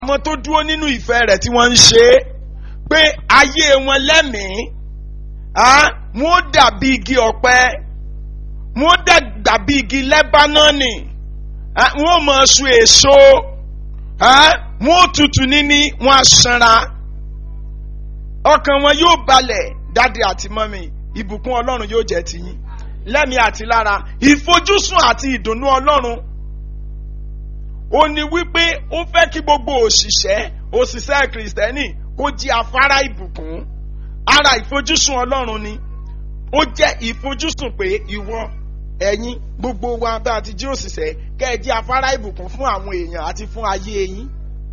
àwọn tó dúró nínú ìfẹ́ rẹ̀ tí wọ́n ń ṣe é pé ayé wọn lẹ́mìí wọ́n dàbí igi ọ̀pẹ wọ́n dàbí igi lẹ́bánọ́nì wọ́n mọ̀ sun èso wọ́n tutù níní wọ́n á sanra ọkàn wọn yóò balẹ̀ dáadé àti mọ́mì ìbùkún ọlọ́run yóò jẹ́ tiyín lẹ́mìí àti lára ìfojúsùn àti ìdùnnú ọlọ́run ó ní wípé ó fẹ́ kí gbogbo òṣìṣẹ́ òṣìṣẹ́ kìrìsìtẹ́nì kó jí afárá ìbùkún ara ìfojúsùn ọlọ́run ni ó jẹ́ ìfojúsùn pé ìwọ ẹ̀yin gbogbo wa bá a ti jí òṣìṣẹ́ kẹ́ ẹ jí afárá ìbùkún fún àwọn èèyàn àti fún ayé yín.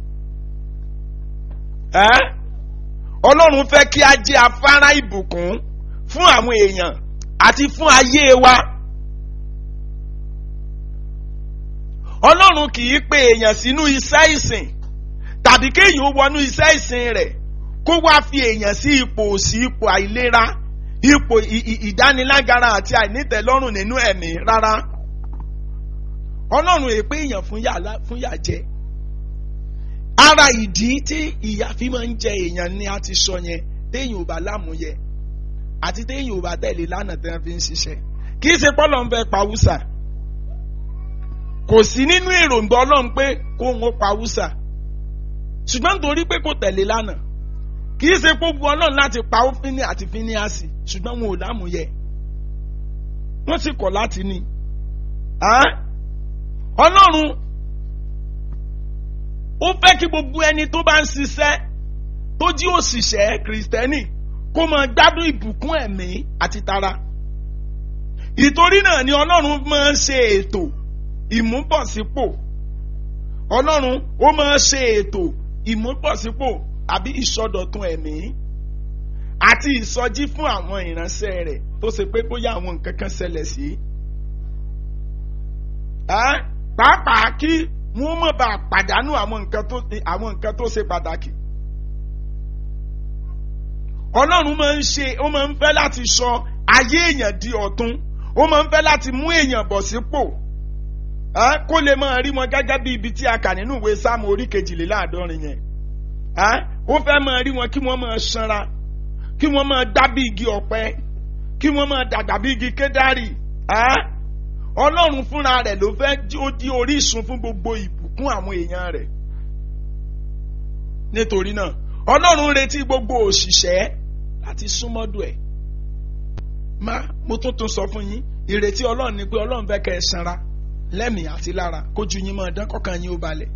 ọlọ́run fẹ́ kí a jí afárá ìbùkún fún àwọn èèyàn àti fún ayé wa. ọlọ́run kì í pe èèyàn sínú iṣẹ́ ìsìn tàbí kéèyàn ó wọnú iṣẹ́ ìsìn rẹ̀ kó wá fi èèyàn sí ipò òsì ipò àìlera ipò ìdánilágara àti àìnítẹ̀lọ́rùn nínú ẹ̀mí rárá ọlọ́run èpè èèyàn fún yà jẹ ara ìdí tí ìyà fi máa ń jẹ èèyàn ni a ti sọ yẹn téèyàn ò bá lámúyẹ àti téèyàn ò bá tẹ̀lé lánàá tí wọ́n fi ń ṣiṣẹ́ kì í ṣe pọ́lọ́ ń fẹ́ pa wúsà kò sí nínú èròǹgbà ọlọ́run pé kó ń pa wúsà ṣùgbọ́n nítorí pé kò tẹ̀lé lánàá kì í ṣe gbogbo ọlọ́run láti pa ófínì àti fíníàsì ṣùgbọ́n wọn ò lámúyẹ wọ́n sì kọ̀ láti ní. ọlọ́run ó fẹ́ kí gbogbo ẹni tó bá ń ṣiṣẹ́ tó jí òṣìṣẹ́ kìrìsìtẹ́nì kó máa gbádùn ìbùkún ẹ̀mí àti tara. ìtorí náà ni ọlọ́run máa ń ṣe ètò ìmúbọ̀sípò ọlọ́run ó máa ń ṣe ètò ìmúbọ̀sípò àbí ìsọdọ̀tun ẹ̀mí àti ìsọjí fún àwọn ìránṣẹ́ rẹ̀ tó ṣe pé bóyá àwọn nǹkan kan ṣẹlẹ̀ sí. pàápàá kí wọ́n má bàa pàdánù àwọn nǹkan tó ṣe pàtàkì. ọlọ́run máa ń ṣe ó máa ń fẹ́ láti sọ ayé èèyàn di ọ̀tun ó máa ń fẹ́ láti mú èèyàn bọ̀ sípò kó lè máa rí wọn gẹ́gẹ́ bí ibi tí a kà nínú ìwé sáàmù orí kejìléláàádọ́rin yẹn ó fẹ́ máa rí wọn kí wọ́n máa sanra kí wọ́n máa dá bí igi ọ̀pẹ kí wọ́n máa dàgbà bí igi kédárì ọlọ́run fúnra rẹ̀ ló fẹ́ ó di orísun fún gbogbo ìbùkún àwọn èèyàn rẹ̀ nítorí náà ọlọ́run retí gbogbo òṣìṣẹ́ láti súnmọ́dọ̀ ẹ̀ má mo tún tún sọ fún yín ìrètí ọlọ́run ni pé ọlọ́run fẹ́ kẹ́ ẹ sanra lẹ́mìí àti lára kójú yín máa dán kọ́kàn yín ó balẹ̀.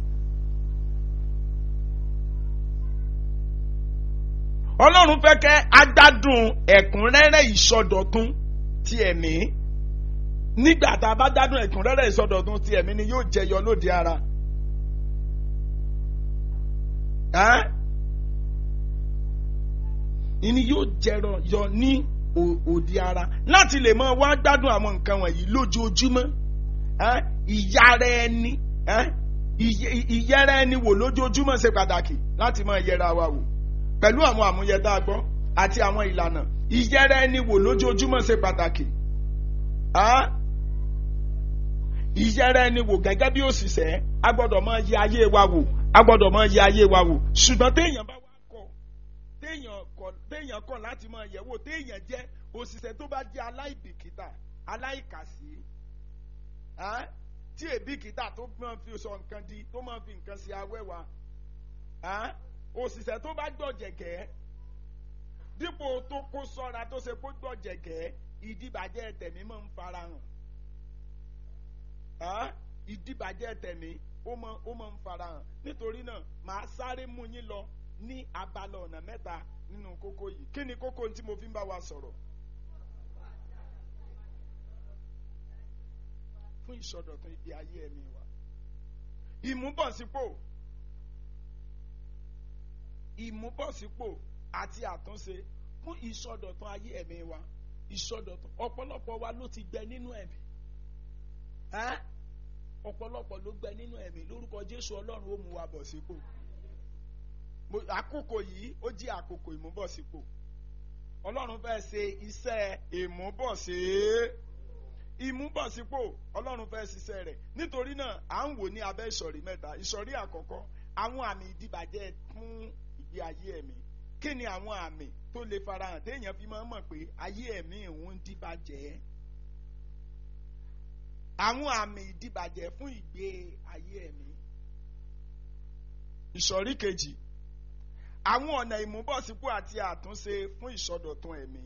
ọlọ́run fẹ́ kẹ́ agbádùn ẹ̀kúnrẹ́rẹ́ ìsọdọ̀tun ti ẹ̀mí nígbà tá a bá gbádùn ẹ̀kúnrẹ́rẹ́ ìsọdọ̀tun ti ẹ̀mí ni yóò jẹyọ lóde ara. ìní yóò jẹrọ yọ ní òde ara láti lè máa wá gbádùn àwọn nǹkan wọ̀nyí lójoojúmọ́ ìyára ẹni ìyẹra ẹni wò lójoojúmọ́ ṣe pàtàkì láti máa yẹra wa wò pẹ̀lú àwọn àmúyẹ tá a gbọ́ àti àwọn ìlànà ìyẹra ẹni wò lójoojúmọ́ ṣe pàtàkì. ìyẹra ẹni wò gẹ́gẹ́ bí òṣìṣẹ́ a gbọ́dọ̀ máa yẹ ayé wa wò a gbọ́dọ̀ máa yẹ ayé wa wò ṣùgbọ́n téèyàn bá wá kọ̀ téèyàn kọ̀ téèyàn kọ̀ láti máa yẹ̀ wò téèyàn jẹ́ òṣìṣẹ́ tó bá jẹ́ aláìbìkítà aláìkàsí tí èbìkítà tó máa fi sọ nǹkan di tó máa fi nǹkan sí awẹ́wà òṣìṣẹ́ tó bá gbọ̀jẹ̀gẹ́ dípò tó kó sọ́ra tó ṣe kó gbọ̀jẹ̀gẹ́ ìdíbàjẹ́ tẹ̀mí máa ń farahàn ìdíbàjẹ́ tẹ̀mí ó máa ń farahàn nítorí náà màá sáré mú yín lọ ní abala ọ̀nà mẹ́ta nínú kókó yìí kí ni kókó tí mo fi ń bá wa sọ̀rọ̀ fún ìsọdọ̀tun ibi ayé ẹ̀mí wa ìmúbọ̀sípò ìmúbọ̀sípò àti àtúnṣe fún ìsọdọ̀tun ayé ẹ̀mí wa ìsọdọ̀tun ọ̀pọ̀lọpọ̀ wa ló ti gbẹ nínú ẹ̀mí ọ̀pọ̀lọpọ̀ ló gbẹ nínú ẹ̀mí lórúkọ Jésù Ọlọ́run ó mú wa bọ̀ sípò àkókò yìí ó jí àkókò ìmúbọ̀sípò Ọlọ́run fẹ́ ṣe iṣẹ́ ìmúbọ̀sí ìmúbọ̀sípò Ọlọ́run fẹ́ ṣiṣẹ́ rẹ̀ nítorí náà à ń wò ní abẹ́ ìsọ̀rí mẹ́ta ìsọ̀rí àkọ́kọ́ àwọn àmì ìdìbàjẹ́ fún ìgbé ayé ẹ̀mí kí ni àwọn àmì tó lè farahàn téèyàn fi máa ń mọ̀ pé ayé ẹ̀mí òun ń dìbàjẹ́ àwọn àmì ìdìbàjẹ́ fún ìgbé ayé ẹ̀mí ìsọ̀rí kejì àwọn ọ̀nà ìmúbọ̀sípò àti àtúnṣe fún ìsọdọ̀tun ẹ̀mí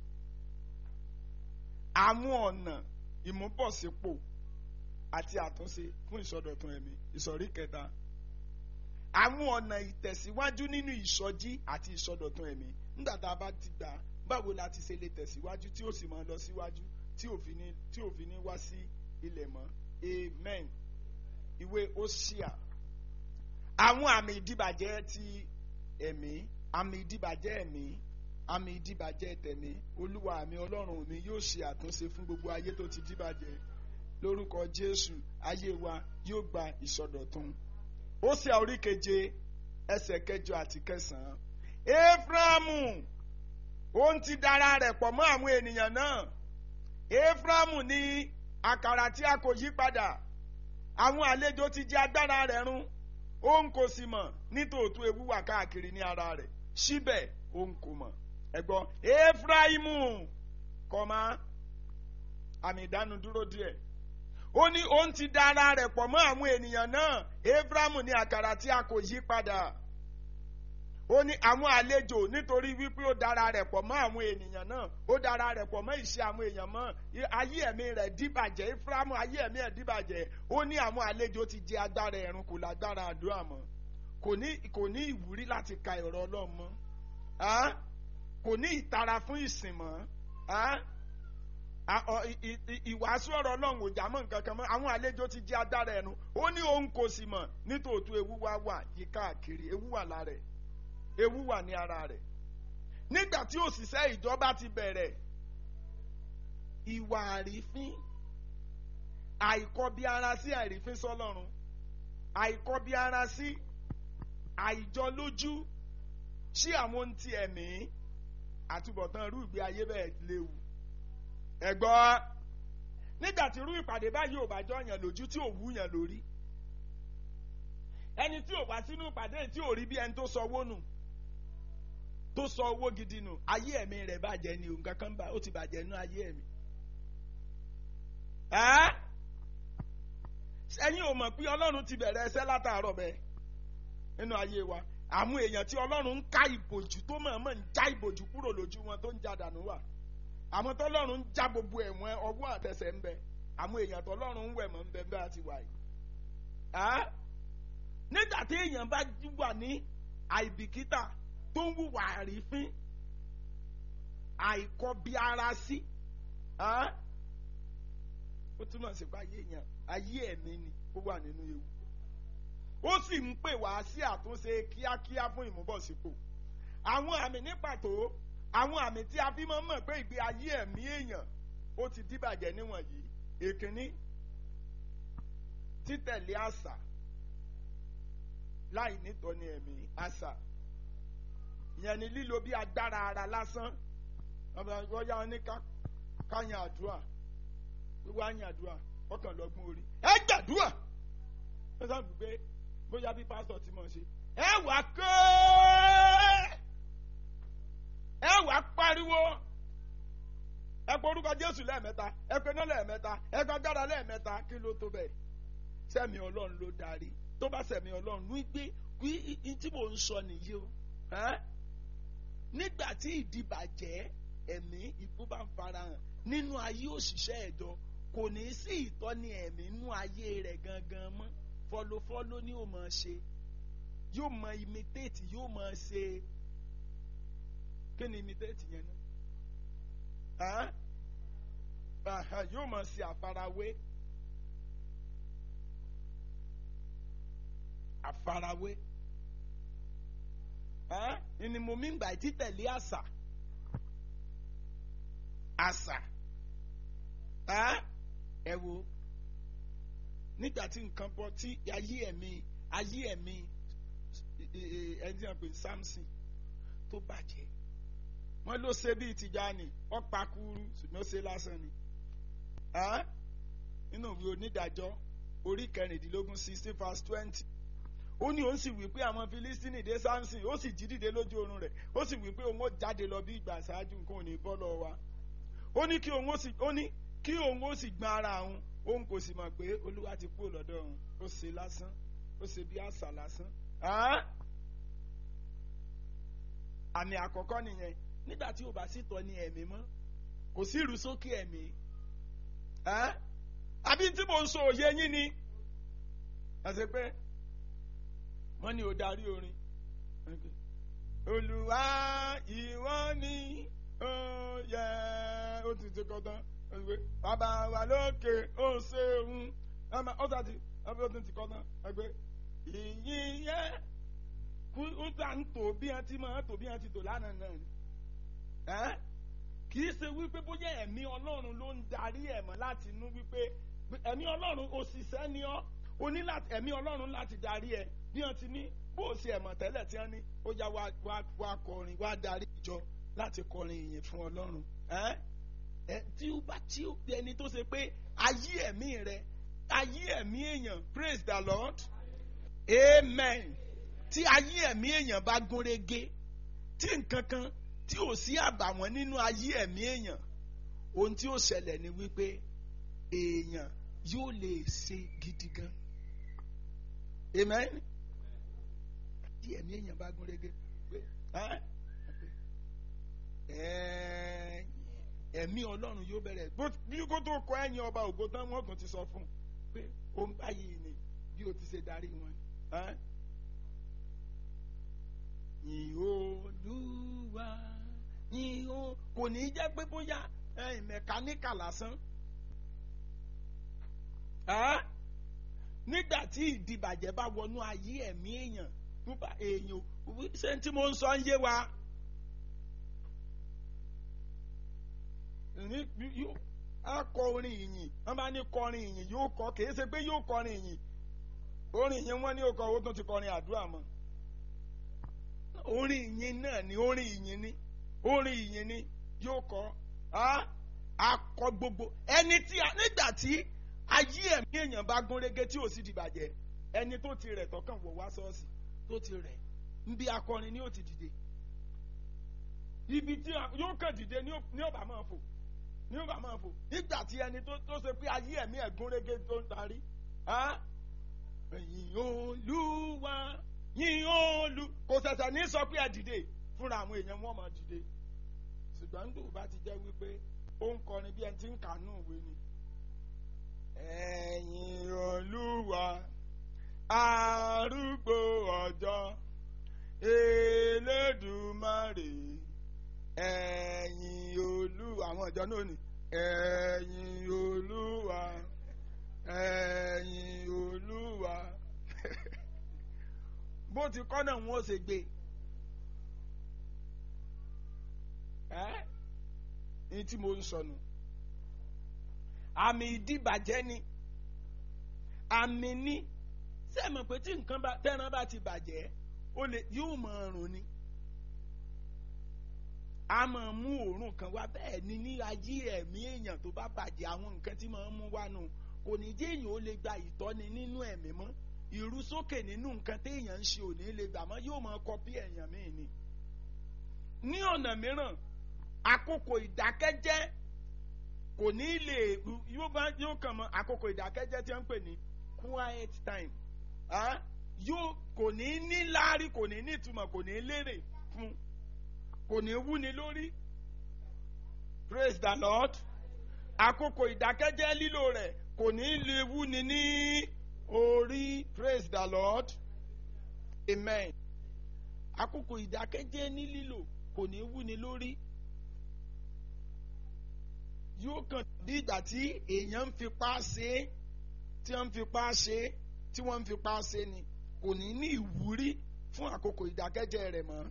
àwọn ọ̀nà ìmúbọ̀sípò àti àtúnṣe fún ìsọdọ̀tun ẹ̀mí ìsọ̀rí kẹta àwọn ọ̀nà ìtẹ̀síwájú nínú ìsọjí àti ìsọdọ̀tun ẹ̀mí nígbà tá a bá ti gbà báwo la ti ṣe lè tẹ̀síwájú tí ó sì máa lọ síwájú tí òfin ní tí òfin ní wá sí ilẹ̀ mọ́ amen ìwé Hósíà àwọn àmì ìdìbàjẹ́ ti ẹ̀mí àmì ìdìbàjẹ́ ẹ̀mí àmì ìdìbàjẹ́ tẹ̀mí olúwa àmì ọlọ́run mi yóò ṣe àtúnṣe fún gbogbo ayé tó ti dìbàjẹ́ lórúkọ jésù ayé wa yóò gba ìsọdọ̀tun Hósíà orí keje ẹsẹ̀ kẹjọ àti kẹsàn-án éfrámù òun ti dara rẹ̀ pọ̀ mọ́ àwọn ènìyàn náà éfrámù ní àkàrà tí a kò yí padà àwọn àlejò ti jẹ agbára rẹ̀ run òun kò sì mọ̀ nítòótọ́ ewu wà káàkiri ní ara rẹ̀ síbẹ̀ òun kò mọ̀ ẹ̀gbọ́n efraimu kọ́má àmì ìdánudúró díẹ̀ ó ní òun ti da ara rẹ̀ pọ̀ mọ́ àwọn ènìyàn náà efraimu ní àkàrà tí a kò yí padà ó ní àwọn àlejò nítorí wípé ó dára rẹ̀ pọ̀ mọ́ àwọn ènìyàn náà ó dára rẹ̀ pọ̀ mọ́ ìṣe àwọn èèyàn mọ́ ayé ẹ̀mí rẹ̀ dìbàjẹ́ Éfrámù ayé ẹ̀mí ẹ̀ dìbàjẹ́ ó ní àwọn àlejò ti jẹ agbára ẹ̀rùn kò lágbára àdúrà mọ́ kò ní kò ní ìwúrí láti ka ọ̀rọ̀ Ọlọ́run mọ́ kò ní ìtara fún ìsìn mọ́ ìwàásù ọ̀rọ̀ Ọlọ́run ò já mọ́ nǹkan kan mọ́ àwọn àlejò ti jẹ agbára ẹ̀rùn ó ní òun kò sì mọ̀ nítòótọ́ ewu wá wà yíká àkiri ewu wà lára ẹ̀ ewu wà ní ara rẹ̀ nígbà tí òṣìṣẹ́ ìjọba ti bẹ̀rẹ̀ ìwà àrífín àìkọbi ara sí àrífín sọ́lọ́run àìkọbi ara sí àìjọlójú sí àwọn ohun ti ẹ̀mí àtúbọ̀tán irú ìgbé ayé bẹ́ẹ̀ léwu ẹ̀gbọ́n nígbà tí irú ìpàdé báyìí ò bá jọ yàn lójú tí ò wú yàn lórí ẹni tí ò wá sínú ìpàdé tí ò rí bí ẹni tó sọ owó nù tó sọ owó gidi nù ayé ẹ̀mí rẹ̀ bàjẹ́ ni nǹkan kan bá ó ti bàjẹ́ nínú ayé ẹ̀mí. ẹ̀yin ò mọ̀ pé ọlọ́run ti bẹ̀rẹ̀ ẹsẹ̀ látàárọ̀ bẹ́ẹ̀ nínú ayé wa àwọn èèyàn tí ọlọ́run ń ká ìbòjú tó mọ̀ọ́mọ̀ ń já ìbòjú kúrò lójú wọn tó ń já dànù wà àwọn tọ́lọ́run ń já gbogbo ẹ̀wọ̀n ọwọ́ àtẹsẹ̀ ń bẹ àwọn èèyàn tọ́lọ́run ń wẹ̀ mọ́ ń bẹ bá a ti wà yìí. nígbà tí èèyàn bá wà ní àìbìkítà tó ń wùwà àrífín àìkọbi ara sí ó túmọ̀ sí pé ayé èèyàn ayé ẹ̀mí ni ó wà nínú ewu ó sì ń pè wá sí àtúnṣe kíákíá fún ìmúbọ̀sípò àwọn àmì ní pàtó àwọn àmì tí a fi máa ń mọ̀ pé ìgbé ayé ẹ̀mí èèyàn ó ti díbàjẹ́ níwọ̀nyí èkínní títẹ̀lé àṣà láì nítọ́ni ẹ̀mí àṣà ìyẹn ni lílo bí agbára ara lásán wọ́n yá wọn ní káyàn àdúrà wíwá yàn àdúrà ọkàn lọ́gbọ́n orí ẹ gbàdúrà wọ́n sábà gbé bóyá bí pásítọ̀ tí mo ṣe ẹ wà ké ẹ wà pariwo ẹ pé orúkọ Jésù lẹ́ẹ̀mẹ́ta ẹ pé náà lẹ́ẹ̀mẹ́ta ẹ pé agbára lẹ́ẹ̀mẹ́ta kí ló tó bẹ́ẹ̀ sẹ́mi Ọlọ́run ló darí tó bá sẹ́mi Ọlọ́run ní gbé kí tí mò ń sọ nìyí o nígbà tí ìdìbàjẹ́ ẹ̀mí ikú bá ń farahàn nínú ayé òṣìṣẹ́ ẹ̀jọ kò ní sí ìtọ́ni ẹ̀mí nínú ayé rẹ̀ gangan mọ́ fọlọfọlọ ni yóò máa ṣe yóò máa imitate yóò máa ṣe kí ni imitate yẹn náà yóò máa ṣe àfarawé àfarawé ni mo mi ń gbà títẹ̀lé àṣà àṣà ẹ wo nígbà tí nǹkan bọ́ tí ayé ẹ̀mí ayé ẹ̀mí ẹni tí wọ́n pè Samson tó bàjẹ́ wọ́n ló ṣe bíi Tìjànì ọ̀pá kúrú ṣùgbọ́n ó ṣe lásán ni nínú ìwé onídàájọ́ orí kẹrìndínlógún sixteen verse twenty ó ní òun sì wí pé àwọn filistini dé samson ó sì jí dìde lójú oorun rẹ̀ ó sì wí pé òun ó jáde lọ bí ìgbà ṣáájú nǹkan ò ní bọ́ lọ wa ó ní kí òun ó sì ó ní kí òun ó sì gbọ́n ara òun òun kò sì mọ̀ pé olúwa ti kúrò lọ́dọ̀ òun ó ṣe lásán ó ṣe bí àṣà lásán. àmì àkọ́kọ́ nìyẹn nígbà tí ò bá sì tọ́ ní ẹ̀mí mọ́ kò sí ìrú sókè ẹ̀mí àbí tí mo ń sọ òye yín ni àti pé wọ́n ní o darí orin olùwà ìwọ ni ó yẹ ó ti ti kọ́ tán bàbá wa lókè ó ṣeun ó sàti ó ti ti kọ́ tán ẹgbẹ́ ìyìn yẹ kú ó tà ń tò bí wọ́n ti máa tò bí wọ́n ti tò lánàá náà ni kì í ṣe wípé bóyá ẹ̀mí ọlọ́run ló ń darí ẹ̀mọ́ láti inú wípé ẹ̀mí ọlọ́run òṣìṣẹ́ ni ọ́ o ní láti ẹ̀mí ọlọ́run láti darí ẹ bí wọ́n ti ní bó o ṣe ẹ̀mọ̀ tẹ́lẹ̀ tí wọ́n ní ó yá wá wá kọrin wá darí ìjọ láti kọrin ìyìn fún ọlọ́run ẹ tí ó bá tí ó ẹni tó ṣe pé ayé ẹ̀mí rẹ ayé ẹ̀mí èèyàn praise the lord amen tí ayé ẹ̀mí èèyàn bá gúnrégé tí nǹkan kan tí ò sí àbàwọ́n nínú ayé ẹ̀mí èèyàn ohun tí ó ṣẹlẹ̀ ni wípé èèyàn yóò lè ṣe gidi gan amen tí ẹ̀mí èèyàn bá gún régé pé ẹ̀mí ọlọ́run yóò bẹ̀rẹ̀ bí kò tó kọ ẹ̀yìn ọba ògo tán wọ́n kàn ti sọ fún un pé ó ń báyìí ni bí o ti ṣe darí wọn. yìn olúwa yìn o kò ní í jẹ́ pé bóyá mẹkáníkà lásán nígbà tí ìdìbàjẹ́ bá wọnú ayé ẹ̀mí èèyàn nípa èèyàn ṣé tí mo ń sọ ń yé wa. a kọ orin ìyìn wọn bá ní kọrin ìyìn yóò kọ kì í ṣe pé yóò kọrin ìyìn orin ìyìn wọn ní ó kọ owó tó ti kọrin àdúrà mọ́ orin ìyìn náà ni orin ìyìn ni orin ìyìn ni yóò kọ akọ gbogbo ẹni tí nígbà tí ayé ẹ̀mí èèyàn bá gún régé tí ò sì dìbàjẹ́ ẹni tó ti rẹ̀ tọkàn wò wá ṣọ́ọ̀ṣì tó ti rẹ̀ ń bí akọrin ni ó ti dìde ibi tí yóò kàn dìde ní ọba máa fò ní ọba máa fò nígbà tí ẹni tó ṣe pé ayé ẹ̀mí ẹ̀ gún régé tó ń darí yìn olúwa yìn olú kò ṣẹ̀ṣẹ̀ ní sọ pé ẹ dìde fúnra àwọn èèyàn wọn máa dìde ṣùgbọ́n nígbà bá ti jẹ́ wípé ó ń kọrin bí ẹni tí ń kànú ìwé ni ẹ̀yin olúwa arúgbó ọjọ́ elédùmarè ẹ̀yin olúwa àwọn ọjọ́ náà ni ẹ̀yin olúwa ẹ̀yin olúwa bó ti kọ́ náà wọ́n ṣe gbé ẹ́ ní tí mo ń sọnù àmì ìdíbàjẹ́ ni àmì ní sẹ́mi pé tí nǹkan bá tẹ́ran bá ti bàjẹ́ ó lè yóò mọ ọrùn ni a máa mú òórùn kan wá bẹ́ẹ̀ ni ní ayé ẹ̀mí èèyàn tó bá bàjẹ́ àwọn nǹkan tí máa ń mú wá nù kò ní jẹ́ èèyàn ó lè gba ìtọ́ni nínú ẹ̀mí mọ́ ìrúsókè nínú nǹkan téèyàn ń ṣe ò ní lè gbà mọ́ yóò máa kọpí èèyàn míì ni ní ọ̀nà mìíràn àkókò ìdákẹ́jẹ́ kò ní lè yóò bá yóò kàn mọ àkókò ìdákẹ́jẹ́ tí wọ́n ń pè ní quiet time yóò kò ní ní láárí kò ní ní ìtumọ̀ kò ní lérè fún kò ní wúni lórí praise the lord àkókò ìdákẹ́jẹ́ lílò rẹ̀ kò ní lè wúni ní orí praise the lord amen àkókò ìdákẹ́jẹ́ ní lílò kò ní wúni lórí yóò kàn bí ìgbà tí èèyàn ń fipá ṣe é tí wọ́n ń fipá ṣe é tí wọ́n ń fipá ṣe ni kò ní ní ìwúrí fún àkókò ìdákẹ́jẹ́ rẹ̀ mọ́.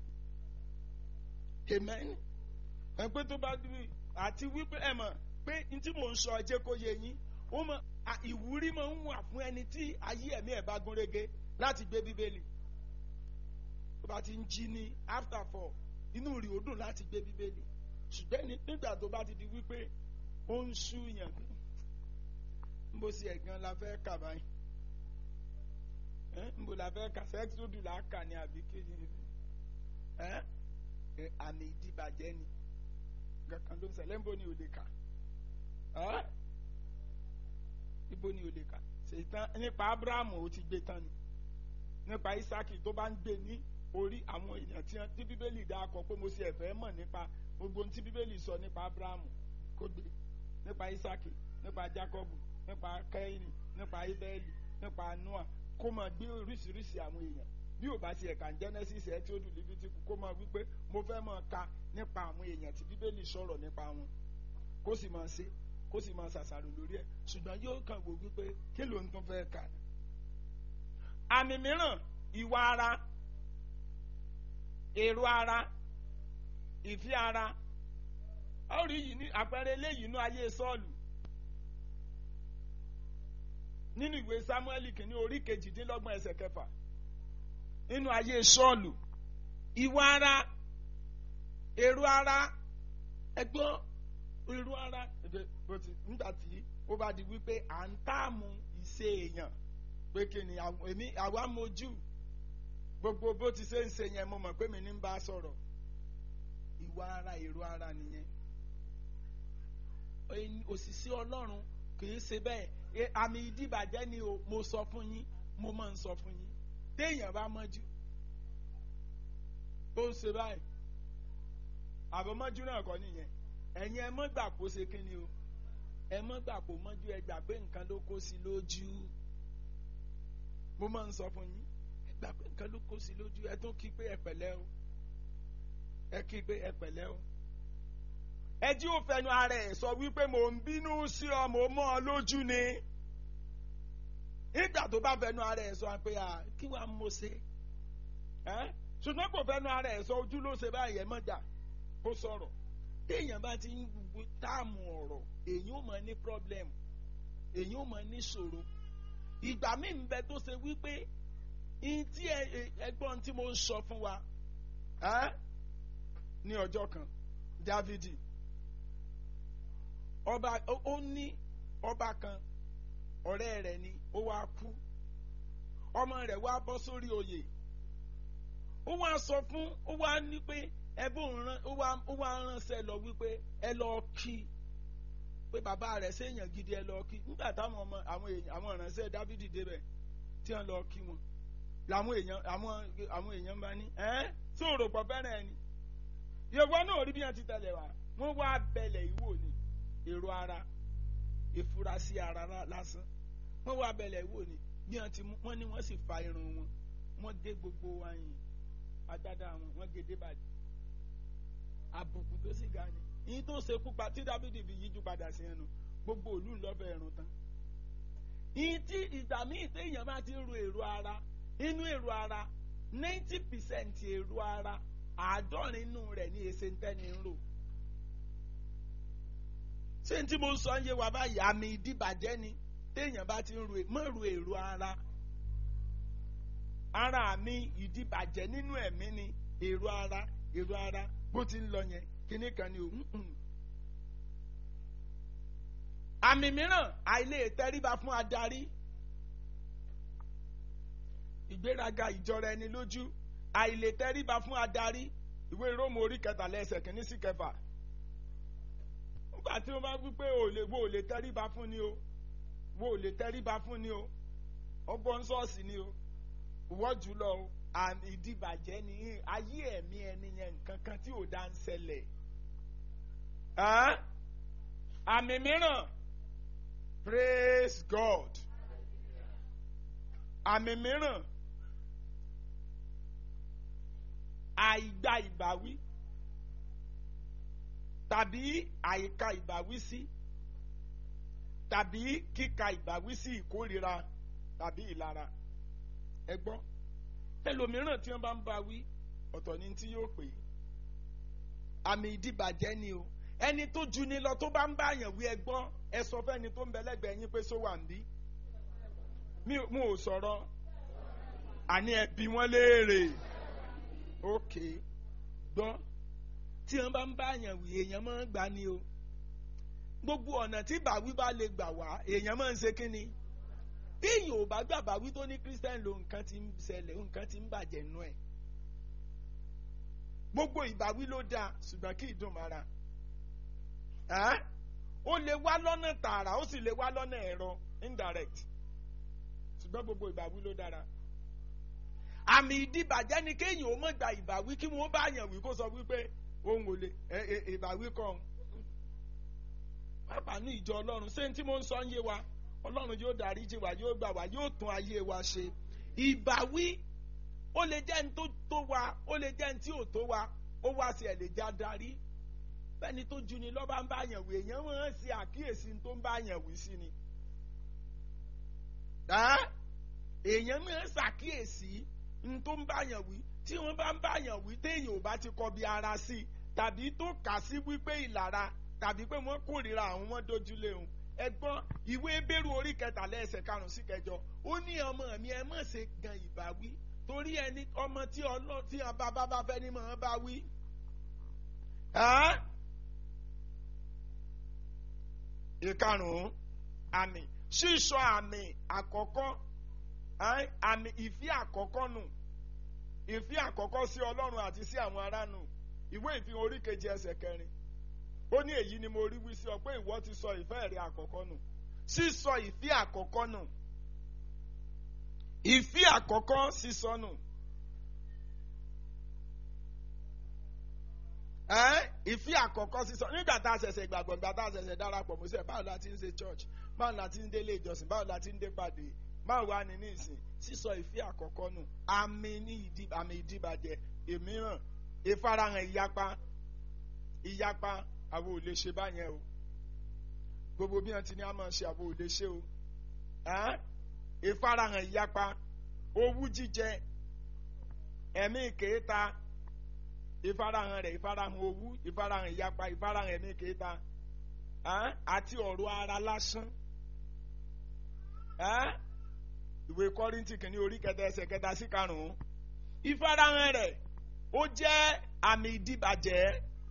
amen. ẹ pé tó bá dúró àti wípé ẹ mọ̀ pé n tí mò ń sọ ẹ jẹ́ kó yé yín ó mọ ìwúrí máa ń wà fún ẹni tí ayé ẹ̀mí ẹ̀ bá gún régé láti gbé bíbélì tó bá ti ń jí ní after four inú rí ó dùn láti gbé bíbélì ṣùgbọ́n nígbà tó bá ti di wípé ó ń ṣúyàn ń bó sí ẹ̀gán la fẹ́ kà báyìí ẹ́ ń bò la fẹ́ kà sẹ́kítọ́dù là á kà ní àbí kéde ẹ́ ẹ́ àmì ìdìbàjẹ́ ni kankan ló ń ṣẹlẹ̀ ń bò ní òde kà ẹ́ ibo ni òde kà ṣètàn nípa Abrahamu ó ti gbé tán ni nípa Isaki tó bá ń gbé ní orí àwọn èèyàn tí wọ́n- tí Bíbélì dá akọ pé mo ṣe ẹ̀fẹ́ mọ̀ nípa gbogbo ohun tí Bíbélì sọ nípa Abrahamu kó gbé nípa Isaki nípa Jacob nípa Kẹ́hìnì nípa Ibẹ́ẹ̀lì nípa Noah kó máa gbé oríṣiríṣi àwọn èèyàn bí ò bá ti ẹ̀ka Genesis ẹ̀ tí ó dùn níbi tí kó máa wípé mo fẹ́ máa ka nípa àwọn èèyàn tí Bíbélì sọ̀rọ̀ nípa wọn kó sì máa ṣe kó sì máa ṣàṣàrò lórí ẹ̀ ṣùgbọ́n yóò kàn wò wípé kí ló ń tún fẹ́ kà ní. àmì mìíràn ìwà ara èrò ara ìfẹ́ ara a ó rí yìí ní àpẹẹrẹ eléyìí inú ayé Sọ́ọ̀lù nínú ìwé Sámúẹ́lì kìíní orí kejìdínlọ́gbọ̀n ẹsẹ̀ kẹfà nínú ayé Sọ́ọ̀lù ìwà ara èrò ara ẹgbọ́n èrò ara ẹgbẹ́ bó ti nígbà tí ó bá di wípé à ń táàmù ìṣe èèyàn pé kí ni àwọn- èmi àwa mojú gbogbo bó ti ṣe ń ṣe yẹn mo mọ̀ pé mi ní ń bá a sọ̀rọ̀ ìwà ara èrò ara nìyẹn ẹni- òṣìṣẹ́ ọlọ́run kì í ṣe bẹ́ẹ̀ E- àmì ìdíbàjẹ́ ni o mo sọ fún yín mo máa ń sọ fún yín téèyàn bá mọ́jú tó ń ṣe báyìí àbọ̀mọ́jú náà kọ́ nìyẹn ẹ̀yin ẹ mọ́ gbà kó ṣe kí ni o ẹ mọ́ gbà kó mọ́jú ẹ gbà pé nǹkan ló kó sí lójú mo máa ń sọ fún yín ẹ gbà pé nǹkan ló kó sí lójú ẹ tún kí pé ẹ pẹ̀lẹ́ o ẹ kí pé ẹ pẹ̀lẹ́ o ẹ jí ò fẹnu ara ẹ sọ wípé mò ń bínú sí ọ mò ń mọ́ ọ lójú ni nígbà tó bá fẹnu ara ẹ sọ pé à kí wàá mo ṣe ẹ ṣùgbọ́n kò fẹnu ara ẹ sọ ojú ló ṣe báyìí ẹ mọ̀jà kó sọ̀rọ̀ téèyàn bá ti ń gbogbo táàmù ọ̀rọ̀ èyí ò mọ̀ ní problem èyí ò mọ̀ ní ṣòro ìgbà míì ń bẹ tó ṣe wípé ihun tí ẹ- ẹ- ẹgbọ́n tí mo ń sọ fún wa ẹ́ ní ọjọ́ kan Dávidi ọba ó ó ní ọba kan ọ̀rẹ́ rẹ̀ ni ó wá kú ọmọ rẹ̀ wá bọ́ sórí oyè ó wá sọ fún ó wá ní pé ẹbí òun rán ó wá ó wá ránṣẹ́ lọ wípé ẹ lọ kí pé bàbá rẹ̀ séèyàn gidi ẹ lọ kí nígbà táwọn ọmọ àwọn èèyàn àwọn ìránṣẹ́ Dávidi débẹ̀ tí wọ́n lọ kí wọn làwọn èèyàn àwọn àwọn èèyàn bá ní ẹ tí òrò pọ̀ fẹ́ràn ẹni yorùbá náà rí bí wọ́n ti tẹ̀lé wa wọ́n wá bẹ̀lẹ̀ ìwò ni èrò ara ìfurasí ara lá- lásán wọ́n wá bẹ̀lẹ̀ ìwò ni bí wọ́n ti mú wọ́n ní wọ́n sì fa irun wọn wọ́n gé gbogbo wáyìn agbádá wọn wọ́n gé débàdì àbùkù tó sì ga ni yìí tó ṣe kú pa tí Dáfídì fi yíjú padà sí ẹnu gbogbo òlú ńlọ́fẹ̀ẹ́ ẹ̀rùn tán yìí tí ìgbà míì téèyàn bá ti ń ro èrò ara inú èrò ara ninety percent èrò ara àádọ́rin inú rẹ̀ ní èsè ń tẹ́ni ń rò ṣé n tí mo ń sọ ń yé wa báyìí àmì ìdíbàjẹ́ ni téèyàn bá ti ń ro mọ́ ro èrò ara ara mi ìdíbàjẹ́ nínú ẹ̀mí ni èrò ara èrò ara bó ti ń lọ yẹn kíní kan ni o mm-mm. àmì mìíràn àìlè tẹríba fún adarí ìgbéraga ìjọra ẹni lójú àìlè tẹríba fún adarí ìwé róòmù orí kẹtàlá ẹsẹ̀ kìíní sí kẹfà nígbà tí wọ́n bá wí pé o lè wo ò lè tẹríba fún ni o wo ò lè tẹríba fún ni o ọgbọ́n ṣọ́ọ̀ṣì ni o ìwọ́ jùlọ o àmì ìdìbàjẹ́ ni ayé ẹ̀mí ẹni yẹn nǹkan kan tí ò dá ń ṣẹlẹ̀ Ẹ́n? àmì mìíràn praise God àmì mìíràn àìgbà ìbáwí tàbí àìka ìbáwí sí tàbí kíka ìbáwí sí ìkórira tàbí ìlara ẹ gbọ́ ẹlòmíràn tí wọ́n bá ń bá wí ọ̀tọ̀ ni tí yóò pè é àmì ìdìbàjẹ́ ni o ẹni tó ju ni lọ tó bá ń bá àyàn wí ẹ gbọ́ ẹ sọ fẹ́ni tó ń bẹ lẹ́gbẹ̀ẹ́ yín pé só wà ń bí mi ò- mo ò sọ̀rọ̀ àní ẹ bi wọ́n léèrè òkè gbọ́ tí wọ́n bá ń bá àyàn wí èèyàn máa ń gbà ni o gbogbo ọ̀nà tí bàwí bá lè gbà wá èèyàn máa ń ṣe kí ni téèyàn ò bá gbàgbà wí tó ní christian lo nǹkan ti ń ṣẹlẹ̀ nǹkan ti ń bàjẹ́ nú ẹ̀ gbogbo ìbáwí ló dáa ṣùgbọ́n kí ìdùn mara ẹ́ ó lè wá lọ́nà tààrà ó sì lè wá lọ́nà ẹ̀rọ indirect ṣùgbọ́n gbogbo ìbáwí ló dára àmì ìdìbàjẹ́ ni kéèyàn ó mọ̀ gba ìbáwí kí wọ́n bá yàn wí kó sọ wípé òun ò lè ìbáwí kan pápá ní ìjọ ọlọ́run ṣé tí mo ń sọ ń yé wa ọlọ́run yóò dárí jì wá yóò gbà wá yóò tún ayé wa ṣe ìbáwí ó lè jẹ́ ní tó tó wa ó lè jẹ́ ní tí ò tó wa ó wá sí ẹ̀ lè já darí bẹ́ẹ̀ni tó ju ni lọ́ba ń bá yàn wí èèyàn máa ń ṣe àkíyèsí tó ń bá yàn wí sí ni èèyàn máa ń ṣàkíyèsí n tó ń bá yàn wí tí wọ́n bá ń bá yàn wí téèyàn ò bá ti kọ bí ara sí i tàbí tó kà sí wípé ìlara tàbí pé wọ́n kórìíra àwọn wọn dojúlé òun ẹgbọ́n ìwé bẹ́rù orí kẹtàlá ẹsẹ̀ karùn-ún sí kẹjọ ó ní ọmọ mi ẹ má ṣe gan ìbáwí torí ẹni ọmọ tí ọlọ́ tí bàbá bá fẹ́ ní mọ̀ bá wí. ìkarùn-ún àmì sísọ àmì àkọ́kọ́ àmì ìfẹ́ àkọ́kọ́ nù ìfẹ́ àkọ́kọ́ sí ọlọ́run àti sí àwọn ará nù ìwé ìfihàn orí kejì ẹsẹ̀ kẹrin ó ní èyí ni mo rí wí sí ọ pé ìwọ ti sọ ìfẹ́ rẹ àkọ́kọ́ nù sísọ ìfẹ́ àkọ́kọ́ nù ìfẹ́ àkọ́kọ́ sísọ nù ìfẹ́ àkọ́kọ́ sísọ nígbà tá a ṣẹ̀ṣẹ̀ gbàgbọ́ nígbà tá a ṣẹ̀ṣẹ̀ darapọ̀ mọ́ sẹ́ báwo la ti ń ṣe church báwo la ti ń délé ìjọsìn báwo la ti ń dé pàdé báwo wá ní nísìn sísọ ìfẹ́ àkọ́kọ́ nù àmì ní ìdí àmì ìdíbàjẹ́ èmíràn ìfarahàn ìyapa ìyapa àwọn ò lè ṣe báyẹn o gbogbo bí wọn ti ní a máa ṣe àwọn ò lè ṣe o ìfarahàn ìyapa owú jíjẹ ẹ̀mí kèéta ìfarahàn rẹ̀ ìfarahàn owú ìfarahàn ìyapa ìfarahàn ẹ̀mí kèéta àti ọ̀rọ̀ ara lásán ìwé kọ́ríntì kìíní orí kẹta ẹsẹ̀ kẹta sí karùn-ún ìfarahàn rẹ̀ ó jẹ́ àmì ìdíbàjẹ́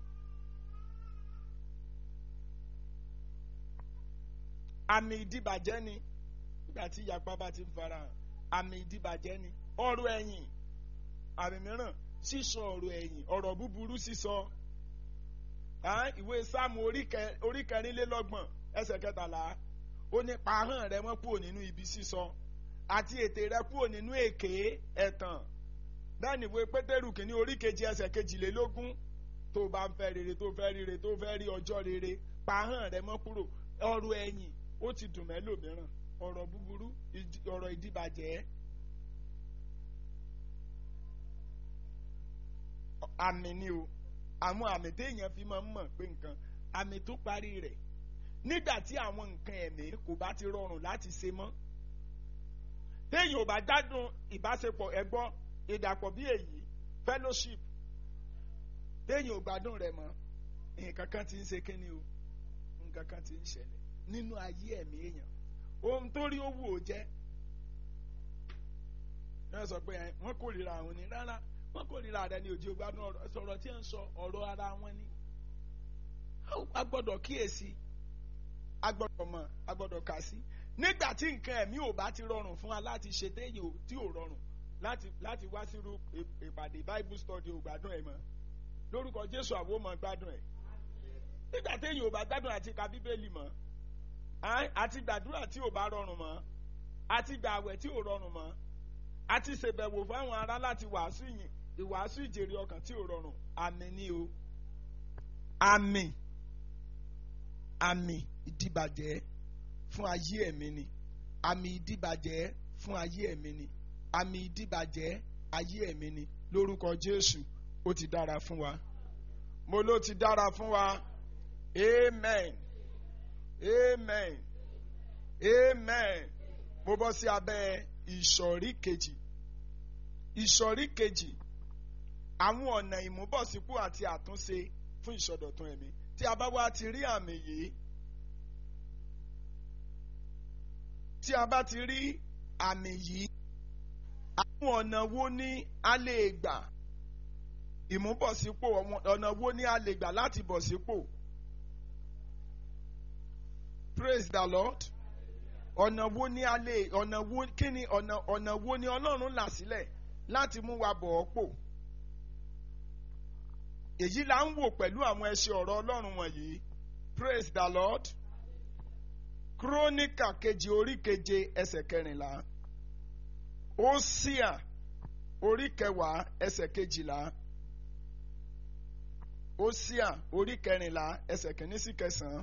àmì ìdíbàjẹ́ ni nígbà tí ìyapa bá ti ń farahàn àmì ìdíbàjẹ́ ni ọ̀rọ̀ ẹ̀yìn àmì mìíràn sísọ ọ̀rọ̀ ẹ̀yìn ọ̀rọ̀ búburú sísọ ìwé sáàmù orí kẹrìnlélọ́gbọ̀n ẹsẹ̀ kẹtàlá ó ní pàhán rẹ mọ́ kúrò nínú ibi sísọ àti ètè rẹ kúrò nínú èké ẹ̀tàn bẹ́ẹ̀ ni ìwé pétérù kìíní orí kejì ẹsẹ̀ kejìlélógún tó bá ń fẹ́ rere tó fẹ́ rere tó fẹ́ rí ọjọ́ rere pàhán rẹ mọ́ kúrò ọ̀rọ̀ ẹ̀yìn ó ti dùn mẹ́lòmíràn ọ̀rọ̀ búburú ọ̀rọ̀ ìdíbàjẹ́ àmì ni o àwọn àmì téèyàn fi máa ń mọ̀ pé nǹkan àmì tó parí rẹ̀ nígbà tí àwọn nǹkan ẹ̀mí kò bá ti rọrùn láti ṣe mọ́ téèyàn ò bá gbádùn ìbáṣepọ̀ ẹ̀gbọ́n ìdàpọ̀ bí èyí fellowship téèyàn ò gbádùn rẹ̀ mọ́ nǹkan kan ti ń ṣe kíni o nǹkan kan ti ń ṣẹlẹ̀ nínú ayé ẹ̀mí èèyàn ohun tó rí owó ò jẹ́ náà sọ pé wọ́n kórìíra àwọn ni rárá wọ́n kórìíra rẹ ní òjì ògbádùn ọ̀rọ̀ sọ̀rọ̀ tí ń sọ ọ̀rọ̀ ara wọn ni a gbọ́dọ̀ kíyèsí a gbọ́dọ̀ mọ̀ a gbọ́dọ̀ kà sí nígbà tí nǹkan ẹ̀mí ò bá ti rọrùn fún wa láti ṣe téèyàn tí ò rọrùn láti láti wá sírú ìpàdé bible study ò gbádùn ẹ̀ mọ́ lórúkọ jésù àwọn ò mọ̀ gbádùn ẹ̀ nígbà téèyàn ò bá gbádùn àti ka bíbélì mọ́ àti gbàdúrà tí ò bá rọrùn mọ́ àti gbààwẹ̀ tí ò rọrùn mọ́ àti ṣèbẹ̀wò fáwọn ará láti wàásù yìn ìwàásù ìjèrè ọkàn tí ò rọrùn àmì ni o àmì àmì ìdìbàjẹ́ fún ayé ẹ̀mí ni àmì ìdìbàjẹ́ fún ayé ẹ̀mí ni àmì ìdìbàjẹ́ ayé ẹ̀mí ni lórúkọ Jésù ó ti dára fún wa mo ló ti dára fún wa amen amen amen mo bọ́ sí abẹ́ ìsọ̀rí kejì ìsọ̀rí kejì àwọn ọ̀nà ìmúbọ̀sípò àti àtúnṣe fún ìsọdọ̀tun ẹ̀mí tí a bá wá ti rí àmì yìí tí a bá ti rí àmì yìí àwọn ọ̀nà wo ni a lè gbà ìmúbọ̀sípò ọ̀nà wo ni a lè gbà láti bọ̀ sípò praise the lord ọ̀nà wo ni a lè ọ̀nà wo kí ni ọ̀nà ọ̀nà wo ni ọlọ́run là sílẹ̀ láti mú wa bọ̀ ọ́ pò èyí là ń wò pẹ̀lú àwọn ẹṣin ọ̀rọ̀ ọlọ́run wọ̀nyí praise the lord kírónìkà kejì orí keje ẹsẹ̀ kẹrìnlá ósíà orí kẹwàá ẹsẹ̀ kejìlá ósíà orí kẹrìnlá ẹsẹ̀ kìíní sí kẹsàn-án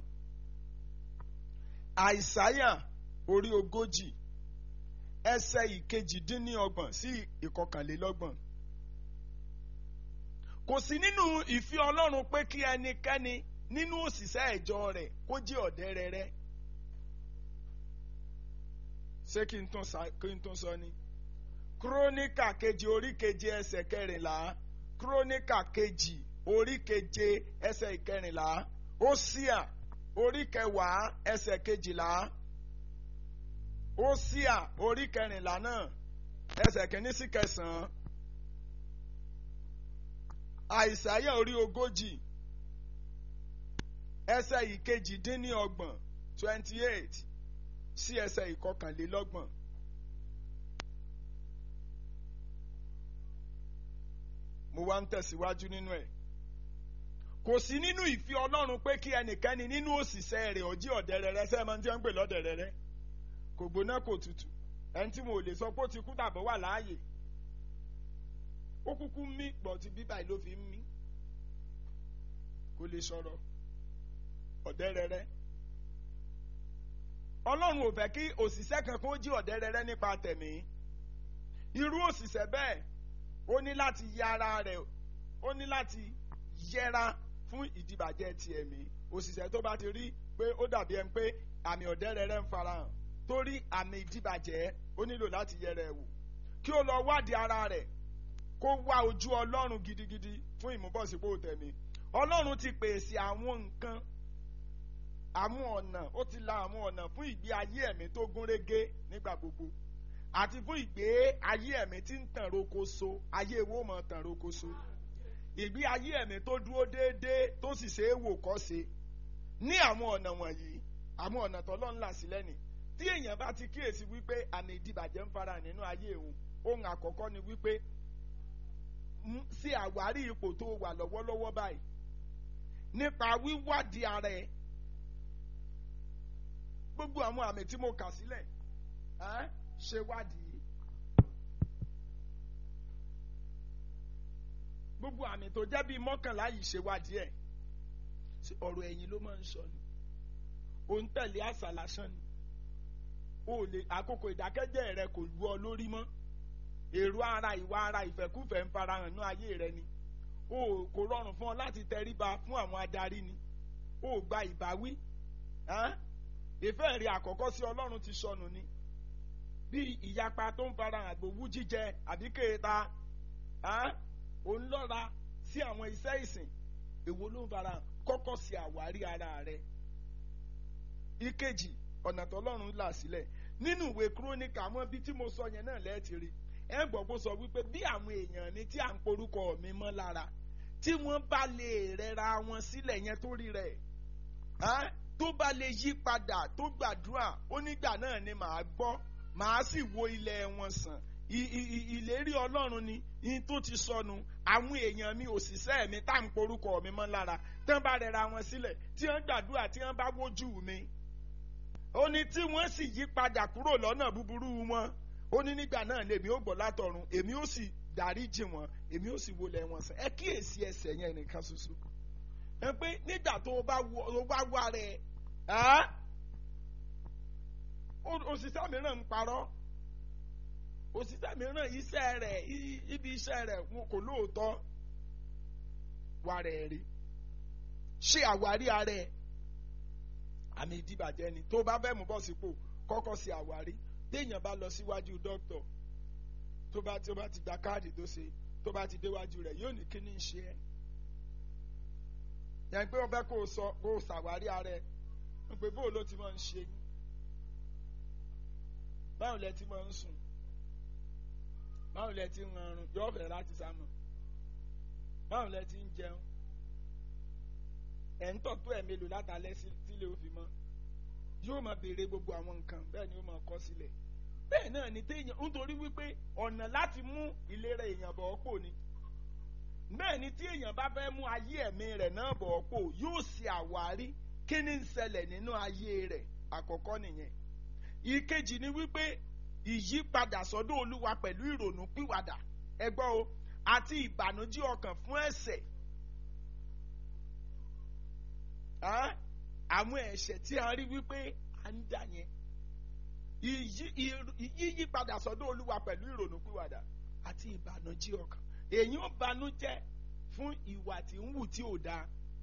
àìsáyà orí ogójì ẹsẹ̀ ìkejìdínníọgbọ̀n sí ìkọkànlélọ́gbọ̀n kò sí nínú ìfẹ́ ọlọ́run pé kí ẹnikẹ́ni nínú òṣìṣẹ́ ìjọ rẹ̀ kó jẹ́ ọ̀dẹ́rẹ́rẹ́ ṣé kí n tún sa- kí n tún sọ ni kírónìkà kejì orí keje ẹsẹ̀ kẹrìnlá kírónìkà kejì orí keje ẹsẹ̀ ìkẹrìnlá ósíà orí kẹwàá ẹsẹ̀ kejìlá ósíà orí kẹrìnlá náà ẹsẹ̀ kìíní sí kẹsàn-án àìsáyà orí ogójì ẹsẹ̀ ìkejì-dín-ní-ọgbọ̀n twenty eight sí ẹsẹ̀ ìkọkànlélọ́gbọ̀n. mo wá ń tẹ̀síwájú nínú ẹ̀. kò sí nínú ìfẹ́ ọlọ́run pé kí ẹnikẹ́ni nínú òṣìṣẹ́ rẹ̀ ọjí ọ̀dẹ̀rẹ̀rẹ̀ sẹ́ẹ̀ máa ń tí wọ́n ń pè lọ́dẹ̀rẹ̀rẹ̀ kò gbóná kò tutù ẹni tí mo ò lè sọ pé ó ti kú tàbí wà láàyè ó kúkú mí pọ̀ tí bíbá yìí ló fi ń mí kò lè sọ̀rọ̀ ọ̀dẹ́rẹ́rẹ́ ọlọ́run ò fẹ́ kí òṣìṣẹ́ kankan ó jí ọ̀dẹ́rẹ́rẹ́ nípa tẹ̀mí irú òṣìṣẹ́ bẹ́ẹ̀ ó ní láti yẹ ara rẹ̀ ó ní láti yẹra fún ìdìbàjẹ́ ti ẹ̀mí òṣìṣẹ́ tó bá ti rí pé ó dàbí ẹni pé àmì ọ̀dẹ́rẹ́rẹ́ ń farahàn torí àmì ìdìbàjẹ́ ó nílò láti yẹra ẹ̀ wò kí ó lọ wádìí ara rẹ̀ kó wá ojú ọlọ́run gidigidi fún ìmúbọ̀sípò tẹ̀mí ọlọ́run ti pèsè àwọn nǹkan àwọn ọ̀nà ó ti la àwọn ọ̀nà fún ìgbé ayé ẹ̀mí tó gún régé nígbà gbogbo àti fún ìgbé ayé ẹ̀mí tí ń tàn rokoṣo ayé wo mọ̀ tàn rokoṣo ìgbé ayé ẹ̀mí tó dúró déédéé tó sì ṣe é wò kọ́ ṣe ní àwọn ọ̀nà wọ̀nyí àwọn ọ̀nà tọ́lọ́run là sílẹ̀ ni tí èèyàn bá ti kíyèsí wípé àmì ìdìbàjẹ́ ń fara nínú ayé òun ohun àkọ́kọ́ ni wípé mú- ṣe àwárí ipò tó wà lọ́wọ́lọ́wọ́ báyìí nípa wíwádìí ara ẹ̀ gbogbo àwọn àmì tí mo kà sílẹ̀ ẹ́ ṣe wádìí gbogbo àmì tó jẹ́ bíi mọ́kànlá yìí ṣe wádìí ẹ̀ Ṣé ọ̀rọ̀ ẹ̀yìn ló máa ń sọ ni ò ń tẹ̀lé àṣà lásán ni o lè àkókò ìdákẹ́jẹ́ rẹ kò lu ọ lórí mọ́ èrò ara ìwà ara ìfẹ́kúfẹ̀ẹ́ ń farahàn ní ayé rẹ ni o kò rọrùn fún ọ láti tẹríba fún àwọn adarí ni o gba ìbáwí ẹ́n? ìfẹ́ rẹ àkọ́kọ́ sí ọlọ́run ti sọnù ni bí ìyapa tó ń farahàn àgbòwú jíjẹ àbí kéèta ẹ́n? ò ń lọ́ra sí àwọn iṣẹ́ ìsìn èwo ló ń farahàn kọ́kọ́ sí àwárí ara rẹ ìkejì ọ̀nà tọ́lọ́run là sílẹ̀ nínú ìwé kúrónìkà àwọn ibi tí mo sọ yẹn náà lẹ́ẹ̀tì rí ẹ gbọ́ kó sọ wípé bí àwọn èèyàn ní tí à ń porúkọ mi mọ́ lára tí wọ́n bá lè rẹra wọn sílẹ̀ yẹn tó rí rẹ̀ ẹ́ tó bá lè yí padà tó gbàdúrà ó nígbà náà ni màá gbọ́ màá sì wo ilẹ̀ wọn sàn I- i- i- ìlérí ọlọ́run ni yín tó ti sọnù àwọn èèyàn mi òṣìṣẹ́ mi tá à ń porúkọ mi mọ́ lára tí wọ́n bá rẹra wọn sílẹ̀ tí wọ́n gbàdúrà tí wọ́n bá wojú mi ó ní tí wọ́n sì yí padà kúrò lọ́nà búburú wọn ó ní nígbà náà lèmi ó gbọ́ látọ̀run èmi ó sì dáríjì wọn èmi ó sì wọlé wọn sàn ẹ kíyèsí ẹsẹ̀ yẹn nìkan ṣoṣo ẹ pé nígbà tó o bá wọ o bá wá rẹ ẹ́ ó- òṣìṣẹ́ mìíràn ń parọ́ òṣìṣẹ́ mìíràn iṣẹ́ rẹ̀ i- ibi iṣẹ́ rẹ̀ wọn kò lóòótọ́ wà rẹ̀ rí ṣé àwárí ara ẹ̀ àmì ìdíbàjẹ́ ni tó bá fẹ́ mú bọ́ sípò kọ́kọ́ sí àwárí téèyàn bá lọ síwájú dókítà tó bá tó bá ti gba káàdì tó ṣe tó bá ti déwájú rẹ̀ yóò ní kí ni ń ṣe ẹ́ yẹn pé wọ́n fẹ́ kó o sọ kó o ṣàwárí ara ẹ̀ wọ́n pé bóò ló ti máa ń ṣe yín báwo lẹ ti máa ń sùn báwo lẹ ti ń rọrùn yóò fẹ́ láti sámọ̀ báwo lẹ ti ń jẹun ẹ̀ ń tọ̀ tó ẹ̀ mélòó látàlẹ́ sí tílé ó fi mọ́ yóò máa béèrè gbogbo àwọn nǹkan bẹ́ẹ̀ ni ó máa kọ sílẹ̀ bẹ́ẹ̀ náà ni téèyàn nítorí wípé ọ̀nà láti mú ìlera èèyàn bọ̀ ọ́ pò ni bẹ́ẹ̀ ni tí èèyàn bá fẹ́ mú ayé ẹ̀mí rẹ̀ náà bọ̀ ọ́ pò yóò ṣe àwárí kí ni ń ṣẹlẹ̀ nínú ayé rẹ̀ àkọ́kọ́ nìyẹn ìkejì ni wípé ìyípadà sọ́dọ̀ olúwa pẹ̀lú ìrònú pìwàdà ẹgbọ́ o àti ìbànújẹ́ ọkàn fún ẹ̀ṣẹ̀ àwọn ẹ̀ṣẹ̀ tí a rí wípé à ń dà yẹn yíyípadà sọ́dọ̀ olúwa pẹ̀lú ìrònú pìwàdà àti ìbànújẹ́ ọkàn èyí ó banújẹ́ fún ìwà tí ń wù tí ò dáa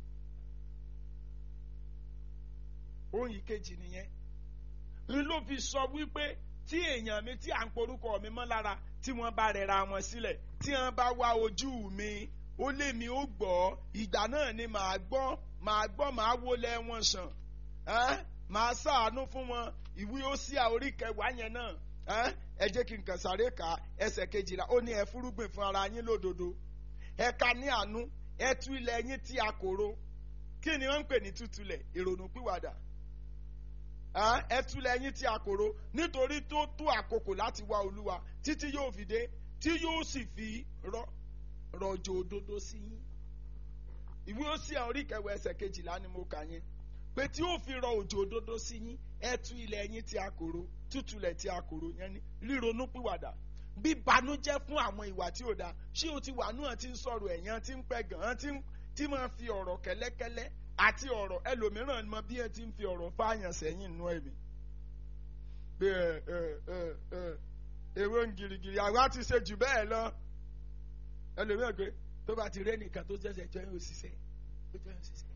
ohun ìkejì nìyẹn n ló fi sọ wípé tí èèyàn mi tí à ń porúkọ mi mọ́ lára tí wọ́n bá rẹra wọn sílẹ̀ tí wọ́n bá wá ojú mi ó lé mi ó gbọ́ ìgbà náà ni màá gbọ́ màá gbọ́ màá wọlé wọn sàn màá ṣàánú fún wọn ìwé ó sí àórí kẹwàá yẹn náà ẹ jẹ́ kí n kàn sáré kà ẹsẹ̀ kejìlá ó ní ẹ fúrúgbìn fún ara yín lódodo ẹ ka ní àánú ẹ tú ilẹ̀ yín tí a kòró kí ni wọ́n ń pè ní tútulẹ̀ ìrònú pìwàdà ẹ túlẹ̀ yín tí a kòró nítorí tó tó àkókò láti wá olúwa títí yóò fi dé tí yóò sì fi rọ̀jò òdodo sí yín ìwé ó sì orí kẹwàá ẹsẹ̀ kejìlá ni mo kà yẹn pé tí yóò fi rọ òjò òdodo sí yín ẹ tú ilẹ̀ yín tí a kòró tútulẹ̀ tí a kòró yẹn ni ríronú pìwàdà bí banújẹ́ fún àwọn ìwà tí ò dáa ṣé o ti wà náà ti ń sọ̀rọ̀ ẹ̀yàn tí ń pẹ́ gan-an tí máa fi ọ̀rọ̀ kẹ́lẹ́kẹ́lẹ́ àti ọ̀rọ̀ ẹlòmíràn mọ bí ẹ ti ń fi ọ̀rọ̀ fáyàn sẹ́yìn nú ẹ̀mí. pé ẹ ẹ ẹ ẹ ewé ń girigiri àwa ti ṣe jù bẹ́ẹ̀ lọ. ẹlòmíràn pé tó bá ti rẹ́ nìkan tó ṣẹ̀ṣẹ̀ jọ yóò ṣiṣẹ́ tó jọ yóò ṣiṣẹ́.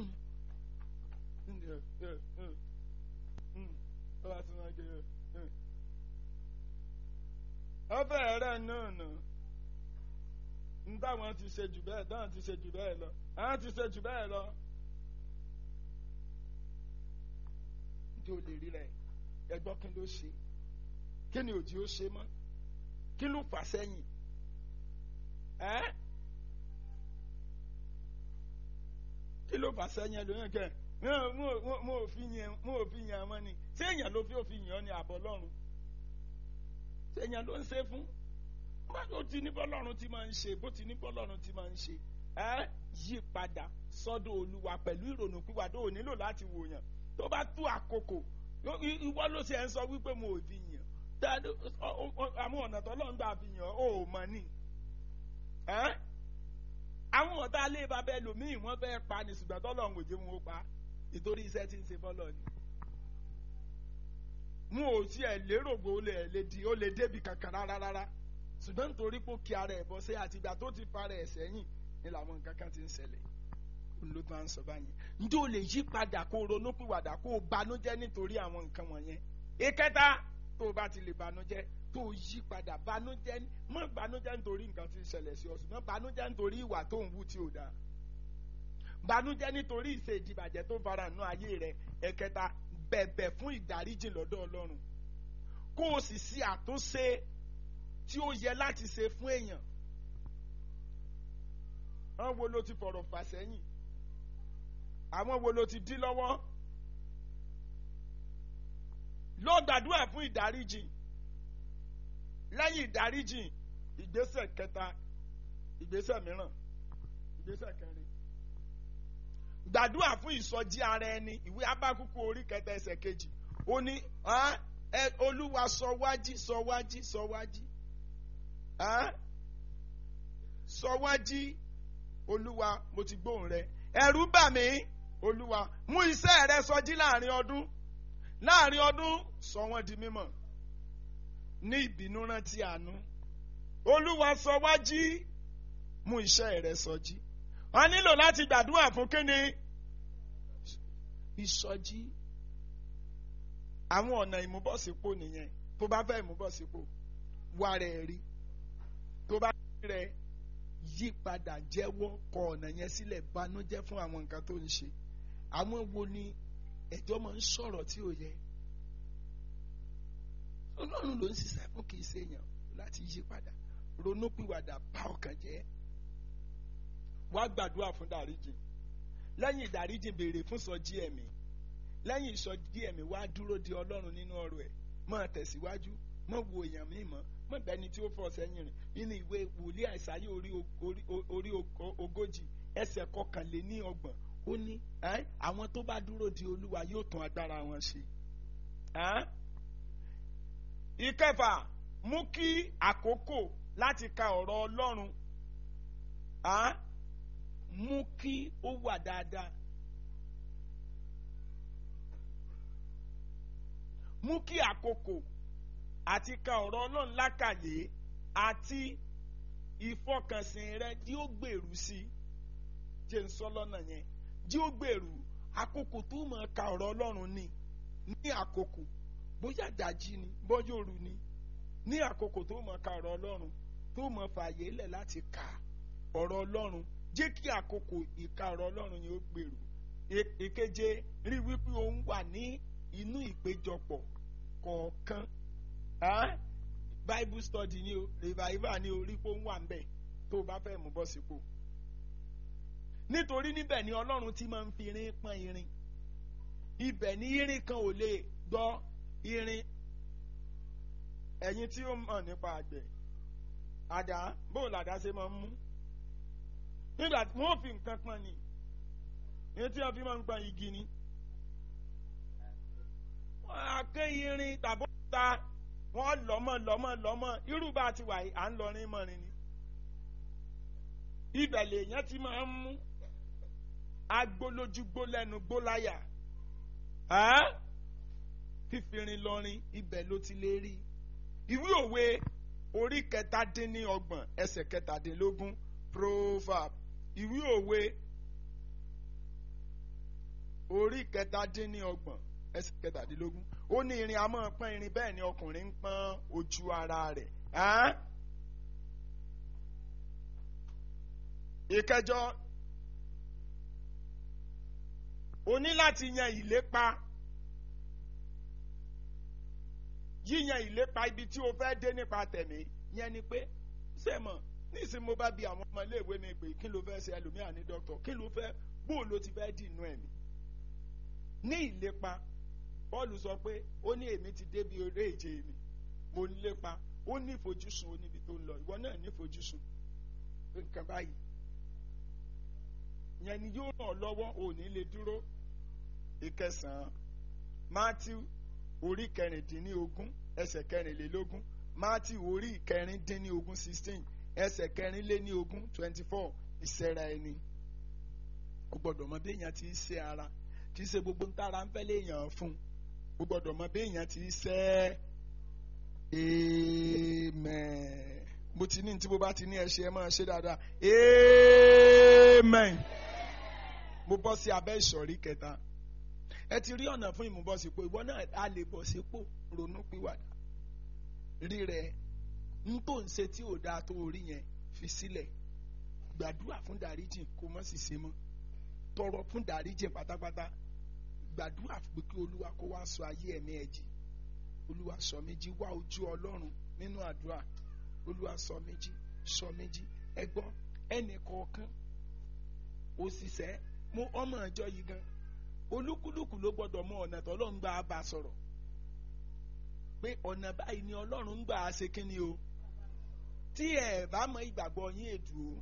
tó bá ti máa gbé ọbẹ̀ rẹ̀ náà nà ń táwọn ti ṣe jù bẹ́ẹ̀ dáhùn ti ṣe jù bẹ́ẹ̀ lọ àwọn ti ṣe jù bẹ́ẹ̀ lọ. tí o lè rí rẹ ẹgbọ́ kí ló ṣe kí ni òjì ó ṣe mọ́ kí ló fà sẹ́yìn ẹ́ kí ló fà sẹ́yìn ẹlòmíràn kẹ́ mo ò fi yẹn mo ò fi yẹn ọmọ ni ṣé èèyàn ló fi òfin yàn ni àbọ̀ lọ́run ṣé èèyàn ló ń ṣe fún bó ti ní bọ́lọ́run ti máa ń ṣe bó ti ní bọ́lọ́run ti máa ń ṣe ẹ́ yí padà sọ́dọ̀ olúwa pẹ̀lú ìrònú pìwàdà ò nílò láti wòyàn tó bá tú àkókò ìwọ ló ṣe ń sọ wípé mo ò fi yàn àwọn ọ̀nà tó lọ́n gbà fi yàn ó mọ̀ ni àwọn ọ̀tá ilé bàbá ẹlòmíì wọ́n fẹ́ pa ni ṣùgbọ́n tó lọ́n òjò wọn ó pa nítorí iṣẹ́ tí ń ṣe fọ́lọ́ ni mo ò tiẹ̀ lérò pé ó lè lè di ó lè débi kankan rárá rárá ṣùgbọ́n nítorí pé ó kí ara ẹ̀ bọ́ sí àtìgbà tó ti para ẹ̀ sẹ́yìn ni làwọn nǹkan kan ti ń ṣẹlẹ̀ ló máa ń sọ báyìí njẹ́ o lè yí padà kó o ronú pìwàdà kó o banújẹ́ nítorí àwọn nǹkan wọ̀nyẹn ìkẹta tó o bá ti lè banújẹ́ tó o yí padà banújẹ́ mọ́ banújẹ́ nítorí nǹkan tí ń ṣẹlẹ̀ sí ọ ṣùgbọ́n banújẹ́ nítorí ìwà tó ń wù tí ò dáa banújẹ́ nítorí ìṣe ìdìbàjẹ́ tó fara nù ayé rẹ ẹ̀kẹta bẹ̀bẹ̀ fún ìdáríjì lọ́dọ̀ ọlọ́run kó o sì ṣe àtúnṣe tí ó yẹ láti ṣe fún èèyàn àwọn wo ló ti fọ̀rọ̀ fà sẹ́yìn àwọn wo ló ti dí lọ́wọ́ lọ gbàdúrà fún ìdáríjì lẹ́yìn ìdáríjì ìgbésẹ̀ kẹta ìgbésẹ̀ mìíràn ìgbésẹ̀ kẹrin gbàdúrà fún ìsọjí ara ẹni ìwé abákúkú orí kẹta ẹsẹ̀ kejì ó ní olúwa sọ wájí sọ wájí sọ wájí sọ wájí olúwa mo ti gbóhùn rẹ ẹ̀rù bà mí olúwa mú iṣẹ́ rẹ sọjí láàrin ọdún láàrin ọdún sọ wọ́n di mímọ̀ ní ìbínú rántí àánú olúwa sọ wá jí mú iṣẹ́ rẹ sọjí wọ́n nílò láti gbàdúrà fún kíni ìsọjí àwọn ọ̀nà ìmúbọ̀sípò nìyẹn tó bá fẹ́ ìmúbọ̀sípò wà rẹ̀ rí tó bá rẹ̀ yí padà jẹ́wọ́ kọ ọ̀nà yẹn sílẹ̀ banújẹ́ fún àwọn nǹkan tó ń ṣe àwọn wo ni ẹjọ́ máa ń sọ̀rọ̀ tí ò yẹ ọlọ́run ló ń ṣiṣẹ́ fún kì í ṣe èèyàn láti yí padà ronúpìwàdà bá ọkàn jẹ́ wá gbàdúrà fún dáríjì lẹ́yìn ìdáríjì béèrè fún sọjí ẹ̀mí lẹ́yìn ìsọjí ẹ̀mí wá dúró de ọlọ́run nínú ọ̀rọ̀ ẹ̀ máa tẹ̀síwájú má wo èèyàn míì mọ́ má bẹni tí ó fọ́ sẹ́yìn rìn nínú ìwé wòlíì àìsáyé orí orí orí ogójì ẹsẹ̀ kọkànléní ọgbọ̀n ó ní àwọn tó bá dúró de olúwa yóò tún agbára wọn ṣe. ìkẹfà mú kí àkókò láti ka ọ̀rọ̀ ọlọ́run mú kí ó wà dáadáa. mú kí àkókò àti ka ọ̀rọ̀ ọlọ́run lákàyè àti ìfọkànsìn rẹ tí ó gbèrú sí jẹ́ ń sọ lọ́nà yẹn tí ó gbèrú àkókò tó mọ̀ ka ọ̀rọ̀ ọlọ́run ni ní àkókò bóyá dájí ni bóyá òru ni ní àkókò tó mọ̀ ka ọ̀rọ̀ ọlọ́run tó mọ̀ fààyè lẹ̀ láti ka ọ̀rọ̀ ọlọ́run jẹ́ kí àkókò ìka ọ̀rọ̀ ọlọ́run yẹn ó gbèrú èkeje rí wípé òun wà ní inú ìpéjọpọ̀ kọ̀ọ̀kan bible study ni o revival ni o rí pé ó ń wà ńbẹ̀ tó o bá fẹ́ mú bọ́ sípò nítorí níbẹ̀ ni ọlọ́run ti máa ń fi irin pọ́n irin ibẹ̀ ni irin kan ò lè gbọ́ irin ẹ̀yin tí ó mọ̀ nípa àgbẹ̀ àdá bóòlù àdá ṣe máa ń mú nígbà tí wọ́n fi nǹkan pọ́n ni èyí tí wọ́n fi máa ń pọ́n igi ni wọ́n á ké irin tàbí ta wọ́n lọ́mọ lọ́mọ lọ́mọ irú bá ti wà yìí à ń lọrin mọ́rin ni ibẹ̀ lèèyàn ti máa ń mú agbolójúgbó lẹ́nu gbóláyà fífirin lọrin ibẹ̀ ló ti lè rí ìwé òwe orí kẹtàdínníọgbọ̀n ẹsẹ̀ kẹtàdínlógún proverb ìwé òwe orí kẹtàdínníọgbọ̀n ẹsẹ̀ kẹtàdínlógún ó ní irin a máa pọ́n irin bẹ́ẹ̀ ni ọkùnrin ń pọ́n ojú ara rẹ̀ ìkẹjọ o ní láti yan ìlépa yíyan ìlépa ibi tí o fẹ́ dé nípa tẹ̀mí yẹn ni pé sẹ́mọ̀ nísìnyí mo bá bi àwọn ọmọ iléèwé mi pé kí ló fẹ́ ṣe ẹlòmíà ní dókítà kí ló fẹ́ bó ló ti fẹ́ dìnnú ẹ̀mí ní ìlépa Pọ́ọ̀lù sọ pé ó ní èmi ti débi eré ìje mi mo ń lépa ó ní ìfojúsùn ó níbi tó ń lọ ìwọ náà ní ìfojúsùn nǹkan báyìí yẹn ni yóò ràn ọ́ lọ́wọ́ ò ní lè dúró ìkẹsàn-án Matthew orí kẹrìndínlógún ẹsẹ̀ kẹrìnlélógún Matthew orí kẹrìndínlógún sixteen ẹsẹ̀ kẹrìnlélógún twenty four ìṣẹ́ra ẹni o gbọ́dọ̀ mọ bí èèyàn ti ń ṣe ara kì í ṣe gbogbo ń tára ń fẹ́ léèyàn fún o gbọ́dọ̀ mọ bí èèyàn ti ń ṣe amen mo ti ní tí mo bá ti ní ẹ ṣe ẹ máa ṣe dáadáa amen mo bọ́ sí abẹ́ ìsọ̀rí kẹta ẹ ti rí ọ̀nà fún ìmúbọ̀sípò ìwọ náà a lè bọ̀ sípò ronú pìwàdà rí rẹ n tó ń ṣe tí ò dáa tó orí yẹn fi sílẹ̀ gbàdúrà fún dáríjì kó má sì ṣe mọ́ tọrọ fún dáríjì pátápátá gbàdúrà pé kí olúwa kó wá sọ ayé ẹ̀mí ẹ̀ jì olúwa sọ méjì wá ojú ọlọ́run nínú àdúrà olúwa sọ méjì sọ méjì ẹ gbọ́ ẹnì kọ̀ọ̀kan òṣìṣẹ́ mo ọmọ ìjọ yìí gan olúkúlùkù ló gbọ́dọ̀ mọ ọ̀nà tó ọlọ́run gbà á bá sọ̀rọ̀ pé ọ̀nà báyìí ni ọlọ́run gbà á ṣe kínni o tí ẹ bá mọ ìgbàgbọ́ yín èdù o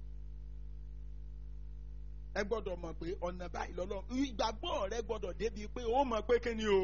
ẹ gbọ́dọ̀ mọ̀ pé ọ̀nà báyìí lọ́lọ́run ìgbàgbọ́ rẹ gbọ́dọ̀ débi pé ó mọ̀ pé kínni o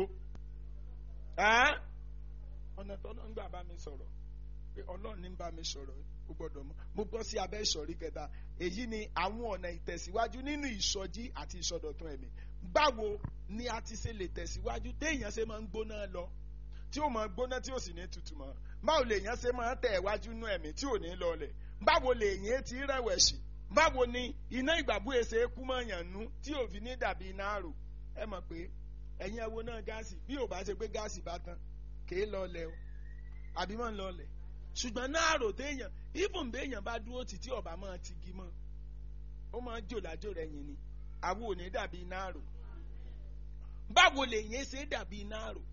ọ̀nà tó ọlọ́run gbà bá mi sọ̀rọ̀ pé ọlọ́run ní bá mi sọ̀rọ̀ ó gbọ́dọ̀ mọ̀ mo bọ́ sí abẹ́ ìsọ̀rí kẹta èyí ni àwọn ọ̀nà ìtẹ̀síwájú nínú ìsọjí àti ìsọdọ̀tun ẹ̀mí báwo ni a ti ṣe lè tẹ̀síwájú téèyàn ṣe máa ń gbóná lọ tí ó máa gbóná tí ó sì ní tutù mọ́ báwo lèèyàn ṣe máa tẹ̀ wájú nú ẹ̀mí tí ò ní lọlẹ̀ báwo lèèyàn ti rẹ̀wẹ̀sì báwo ni iná ìgbàgbó èsè kú mọ́ yàn nú tí ò fi ní dàbí iná àrò ẹ mọ̀ pé ẹ̀yin ẹ wo náà gáàsì bí ò bá ṣe pé gáàsì bá tán kèé lọlẹ̀ o àbí mọ̀ ń lọlẹ̀ ṣùgbọ́n náà rò téèyàn even béèyàn bá dúró títí ọ̀bà máa ti gi mọ́ ó máa ń jò lájò rẹ̀ yìí ni àwọn ò ní dàbí iná rò báwo lè yẹn ṣe dàbí iná rò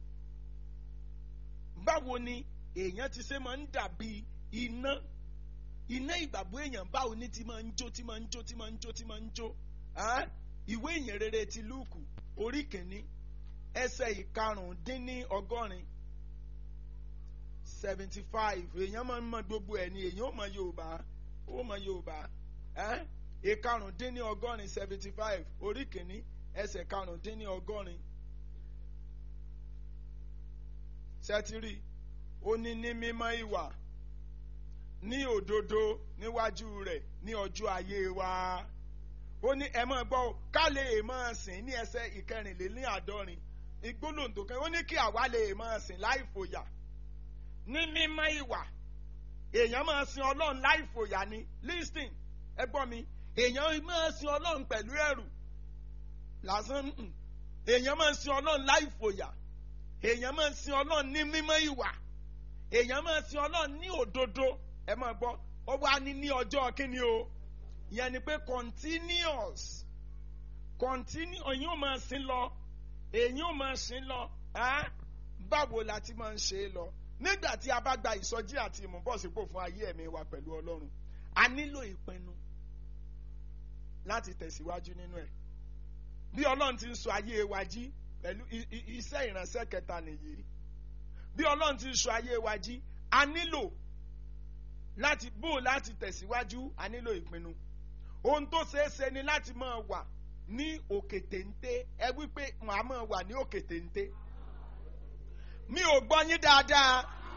báwo ni èèyàn ti ṣe máa ń dàbí iná iná ìgbàgbọ́ èèyàn báwo ni ti máa ń jó ti máa ń jó ti máa ń jó ti máa ń jó ìwé ìyìn rere ti lúùkù orí kìíní ẹsẹ̀ ìkarùndínní ọgọ́rin seventy five èèyàn máa ń mọ gbogbo ẹ̀ ni èèyàn ó mọ yorùbá ó mọ yorùbá ẹ́ ìkarùndínní ọgọ́rin seventy five orí kìíní ẹsẹ̀ karùndínní ọgọ́rin sẹ́tírì ó ní ní mímọ́ ìwà ní òdodo níwájú rẹ̀ ní ọjọ́ ayé wa ó ní ẹ máa gbọ́ ká lè máa sìn ní ẹsẹ̀ ìkẹrìnléláàádọ́rin ìgbólóǹdò kan ó ní kí àwa lè máa sìn láì fòyà ní mímọ́ ìwà èèyàn máa sin ọlọ́run láì fòyà ni listing ẹ gbọ́ mi èèyàn máa sin ọlọ́run pẹ̀lú ẹ̀rù lásán èèyàn máa sin ọlọ́run láì fòyà èèyàn máa sin ọlọ́run ní mímọ́ ìwà èèyàn máa sin ọlọ́run ní òdodo ẹ máa gbọ́ ó wá ní ní ọjọ́ kíni o ìyẹn ni pé continuous continue èyàn ò máa sin lọ èyàn ò máa sin lọ báwo la ti máa ń ṣe é lọ nígbà tí a bá gba ìsọjí àti ìmúbọ̀sípò fún ayé ẹ̀mí wa pẹ̀lú ọlọ́run a nílò ìpinnu láti tẹ̀síwájú nínú ẹ̀ bí ọlọ́run ti ń sọ ayé wa jí pẹ̀lú iṣẹ́ ìránṣẹ́ kẹta nìyí bí ọlọ́run ti ń sọ ayé wa jí a nílò láti bó láti tẹ̀síwájú a nílò ìpinnu ohun tó ṣeé ṣe ni láti máa wà ní òkè téńté ẹ wípé màá máa wà ní òkè téńté mi ò gbọ́ yín dáadáa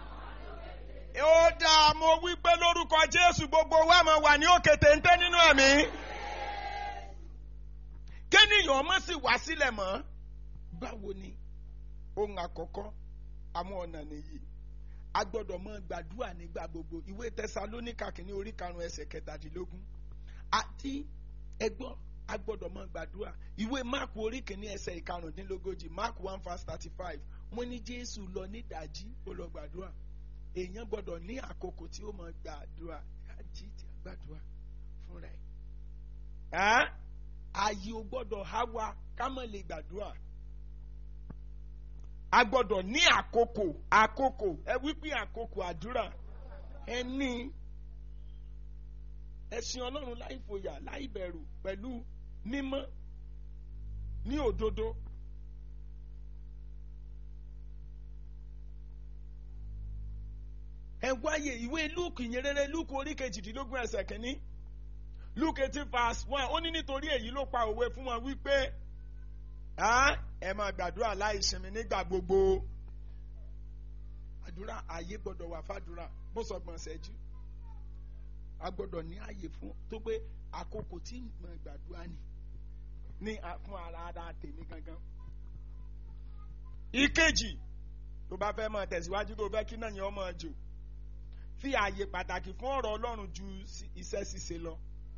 ó dáa mo wí pé lórúkọ jésù gbogbo wa máa wà ní òkè téńté nínú ẹ̀mí kéèyàn ọmọ sì wá sílẹ̀ mọ́ báwo ni ohun àkọ́kọ́ àwọn ọ̀nà nìyí a gbọ́dọ̀ mọ gbàdúrà nígbà gbogbo ìwé tẹsalóníkà kìíní orí karùn-ún ẹsẹ̀ kẹtàdínlógún àti ẹgbọ́n a gbọ́dọ̀ mọ gbàdúrà ìwé máàkù orí kìíní ẹsẹ̀ ìkarùndínlógójì máàkù one verse thirty five wọ́n ní jésù lọ nídàájí ó lọ gbàdúrà èèyàn gbọ́dọ̀ ní àkókò tí ó mọ gbàdúrà àjí tí a gbàdúrà fúnra ẹ̀ ààyè ò gbọ́dọ̀ há wa ká mọ̀ lè gbàdúrà a gbọ́dọ̀ ní àkókò àkókò ẹ wípé àkókò àdúrà ẹ ní ẹ̀sìn ọlọ́run láì fòyà láì bẹ̀rù pẹ̀lú mímọ́ ní òdodo. ẹ wáyé ìwé luke ìyẹrẹrẹ luke orí kejìdínlógún ẹsẹ̀ kínní luke eighteen verse one ó ní nítorí èyí ló pa òwe fún wọn wípé ẹ máa gbàdúrà láì sinmi nígbà gbogbo àdúrà ààyè gbọ́dọ̀ wà fàdúrà bó sọ gbọn ṣẹ́jú a gbọ́dọ̀ ní ààyè fún tó pé àkókò tí mo gbàdúrà ni ní fún ara ara tèmi gangan. ìkejì tó bá fẹ́ máa tẹ̀síwájú tó fẹ́ kí náà yẹn ọmọ jò fi ààyè pàtàkì fún ọ̀rọ̀ ọlọ́run ju iṣẹ́ ṣíṣe lọ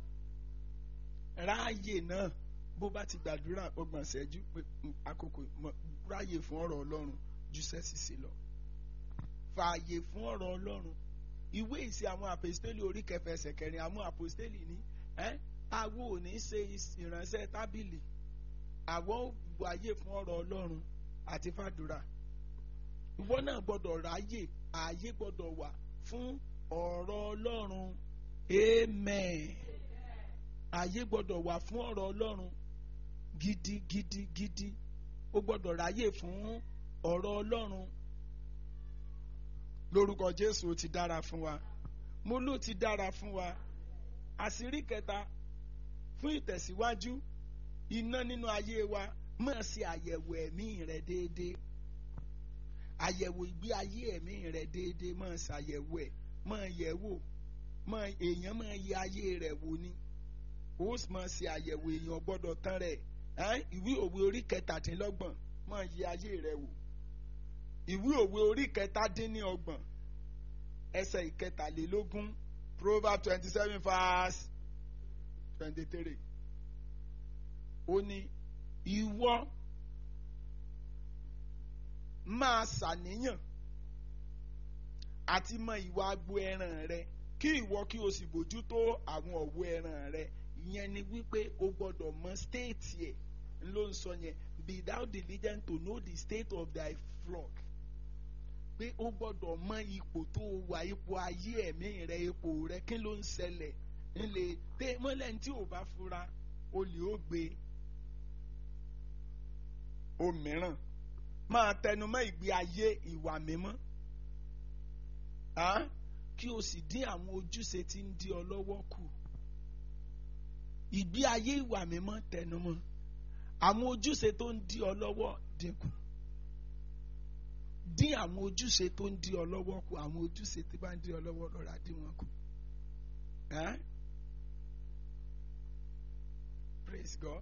ráàyè náà bó bá ti gbàdúrà ọgbọ̀n ṣẹ́jú pé àkókò ráàyè fún ọ̀rọ̀ ọlọ́run ju iṣẹ́ ṣíṣe lọ fààyè fún ọ̀rọ̀ ọlọ́run ìwé ìsì àwọn àpòstélì orí kẹfẹ ẹsẹ̀ kẹrin àwọn àpòstélì ní àwo ò ní ṣe ìránṣẹ́ tábìlì àwọn wáyé fún ọ̀rọ̀ ọlọ́run àti fàdúrà ìwọ náà gbọ́dọ̀ ráyè ààyè gbọ́dọ̀ wà fún ọ̀rọ̀ ọlọ́run amen ààyè gbọ́dọ̀ wà fún ọ̀rọ̀ ọlọ́run gidi gidi gidi ó gbọ́dọ̀ ráyè fún ọ̀rọ̀ ọlọ́run lórúkọ jésù ó ti dára fún wa mo ló ti dára fún wa àṣírí kẹta fún ìtẹ̀síwájú iná nínú ayé wa máa ṣe àyẹ̀wò ẹ̀mí rẹ déédéé àyẹ̀wò ìgbé ayé ẹ̀mí rẹ déédéé máa ṣàyẹ̀wò ẹ̀ máa yẹ̀ wò máa èèyàn máa yẹ ayé rẹ̀ wò ni ó sì máa ṣe àyẹ̀wò èèyàn gbọ́dọ̀ tán rẹ̀ ìwé òwe orí kẹtàdínlọ́gbọ̀n máa yẹ ayé rẹ̀ wò ìwé òwe orí kẹtàdínlọ́gbọ̀n ẹsẹ̀ ìkẹtàlélógún proverb twenty seven verse twenty three ó ní ìwọ máa ṣàníyàn àti mọ ìwà agbo ẹran rẹ kí ìwọ kí o sì bójútó àwọn ọ̀wọ́ ẹran rẹ ìyẹn ni wípé o gbọ́dọ̀ mọ stéètì ẹ̀ ló ń sọ yẹn be thou diligent to know the state of thy flock pé o gbọ́dọ̀ mọ ipò tó o wà ipò ayé ẹ̀mí rẹ ipò rẹ kí ló ń ṣẹlẹ̀ ńlẹ̀ tẹ mọ́lẹ̀ tí ò bá fura olè ó gbé òmíràn máa tẹnumọ́ ìgbé ayé ìwà mímọ́ Ah? kí o sì dín àwọn ojúṣe tí ń dí ọ lọ́wọ́ kù ìgbé ayé ìwà mímọ́ tẹnumọ́ àwọn ojúṣe tó ń dí ọ lọ́wọ́ dínkù dín àwọn ojúṣe tó ń dí ọ lọ́wọ́ kù àwọn ojúṣe tí bá ń dí ọ lọ́wọ́ lọ́ra dín wọn kù. Eh? Praise God.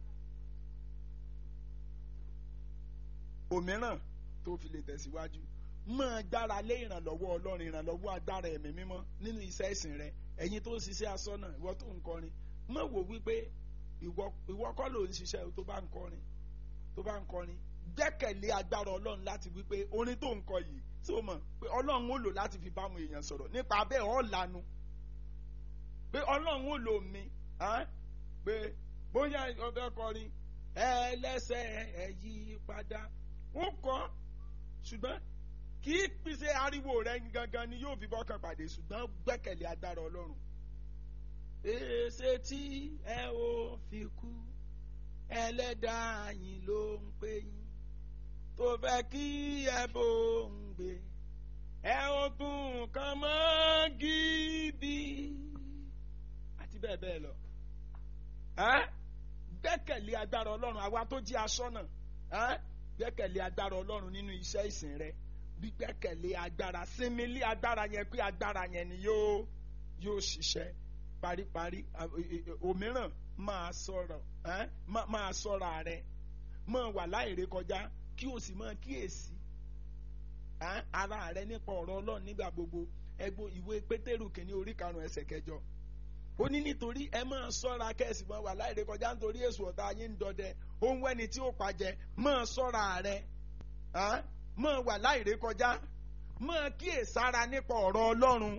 òmíràn tó fi lè tẹ̀síwájú máa gbára lé ìrànlọ́wọ́ ọlọ́run ìrànlọ́wọ́ agbára ẹ̀mí mímọ́ nínú iṣẹ́ ìsìn rẹ ẹ̀yin tó ń ṣiṣẹ́ aṣọ́nà ìwọ tó ń kọrin má wò wípé ìwọ ìwọ kọ́ ló ń ṣiṣẹ́ tó bá ń kọrin tó bá ń kọrin gbẹ́kẹ̀lé agbára ọlọ́run láti wípé orin tó ń kọ yìí tí ó mọ̀ pé ọlọ́run ó lò láti fi bámu èèyàn sọ̀rọ̀ nípa bẹ́ẹ̀ ọ́ lanu pé ọlọ́run ó lò mí ah, pé bóyá ọbẹ̀ kọrin ẹlẹ́sẹ̀ ẹ̀ yí padà ó kọ́ ṣùgbọ́n kì í pèsè ariwo rẹ gangan ni yóò fi bọ́kàn pàdé ṣùgbọ́n gbẹ́kẹ̀lé agbára ọlọ́run. èsè tí ẹ ò fi kú ẹlẹ́dàá yín ló ń pè yín tó fẹ́ kí ẹ bò ń gbé ẹ ò tún kàn mọ́ gidi àti bẹ́ẹ̀ bẹ́ẹ̀ lọ. Ẹ́? gbẹ́kẹ̀lé agbára ọlọ́run àwa tó jí aṣọ́nà ẹ́? gbẹ́kẹ̀lé agbára ọlọ́run nínú iṣẹ́ ìsìn rẹ gbígbẹ́kẹ̀lé agbára sinmi lé agbára yẹn pé agbára yẹn ni yóò yóò ṣiṣẹ́ paríparí òmíràn máa sọ̀rọ̀ ẹ́? má- máa sọ̀rọ̀ rẹ máa wà láìrè kọjá kí o sì máa kíyèsí ẹ́? ara rẹ nípa ọ̀rọ̀ ọlọ́run nígbà gbogbo ẹgbó ìwé pétérù kìíní orí karùn-ún ẹsẹ̀ kẹjọ ó ní nítorí ẹ máa sọ́ra kẹ́sì máa wà láìrè kọjá nítorí èso ọ̀tá yín ń dọdẹ ohun ẹni tí ó pàjẹ́ máa sọ́ra rẹ ẹ́? máa wà láìrè kọjá máa kíyèsára nípa ọ̀rọ̀ ọlọ́run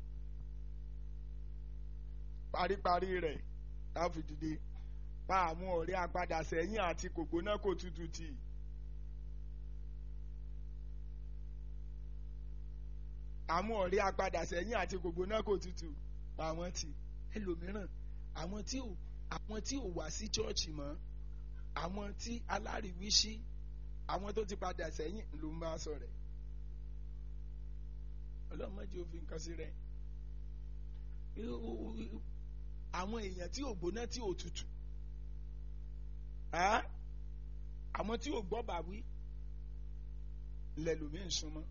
paríparí rẹ̀ láfi dìde pa àwọn ọ̀rẹ́ apadà sẹ́yìn àti kògbóná kò tutù tì í. àwọn ọ̀rẹ́ apadà sẹ́yìn àti kògbóná kò tutù pa wọ́n tì ẹlòmíràn àwọn tí ò àwọn tí ò wá sí chọ́ọ̀chì mọ́ àwọn tí aláriwísí àwọn tó ti padà sẹ́yìn ló ń bá sọ rẹ̀ ọlọ́mọdé òfin kan sí rẹ̀ àwọn èèyàn tí ò gbóná tí ò tutù Ẹ́? àwọn tí ò gbọ́ bàwí lẹ́lòmíì ń súnmọ́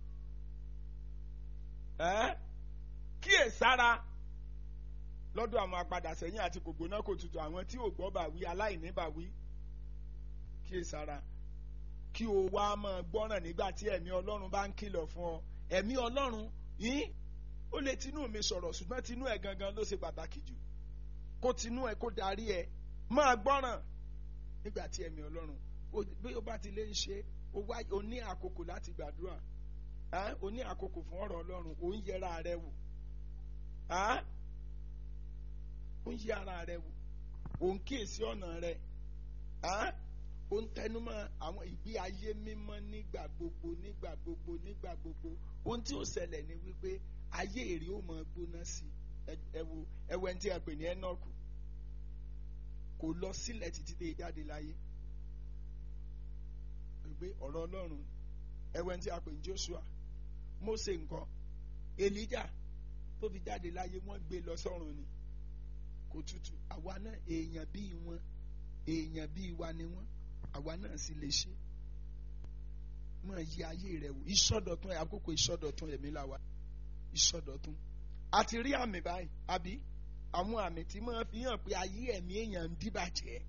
Ẹ́? kíyèsára lọ́dọ̀ àwọn apadà sẹ́yìn àti kò gbóná kò tutù àwọn tí ò gbọ́ bàwí aláìní bàwí kíyèsára kí o wá máa gbọ́ràn nígbà tí ẹ̀mí ọlọ́run bá ń kìlọ̀ fún ọ ẹ̀mí ọlọ́run yín ó lè tinú mi sọ̀rọ̀ ṣùgbọ́n tinú ẹ̀ gangan ló ṣe pàtàkì jù kó tinú ẹ̀ kó darí ẹ̀ máa gbọ́ràn nígbà tí ẹ̀mí ọlọ́run ó- bí ó bá ti lè ń ṣe ó wá ó ní àkókò láti gbàdúrà ẹ́? ó ní àkókò fún ọ̀rọ̀ ọlọ́run ó ń yẹra rẹ wò ẹ́? ó ń yẹ ara rẹ wò ó ń kíyèsí ọ̀nà rẹ ẹ́? ó ń tẹnumọ́ àwọn ìgbé ayé mímọ́ nígbà gbogbo nígbà gbogbo nígbà gbogbo ohun tí ó ṣẹlẹ̀ ni wípé ayé èrè ó máa gbóná sí i Ẹ- ẹ wo ẹ wo ẹni tí a pè ní Ẹ́nọ́kù kò lọ sílẹ̀ títí dé jáde láyé pé ọ̀rọ̀ Ọlọ́run ẹ wo ẹni tí a pè ní Joshua Mósè nǹkan Èlíjà tó fi jáde láyé wọ́n gbé lọ sọ́run ni kò tutù àwa náà èèyàn bíi wọn èèyàn bíi wa ni wọn àwa náà sì lè ṣe máa yí ayé rẹ wò ìsọdọ̀tun ẹ àkókò ìsọdọ̀tun ẹ̀mí la wà ìsọdọ̀tun a ti rí àmì báyìí àbí àwọn àmì tí máa fi hàn pé ayé ẹ̀mí èèyàn ń díbàjẹ́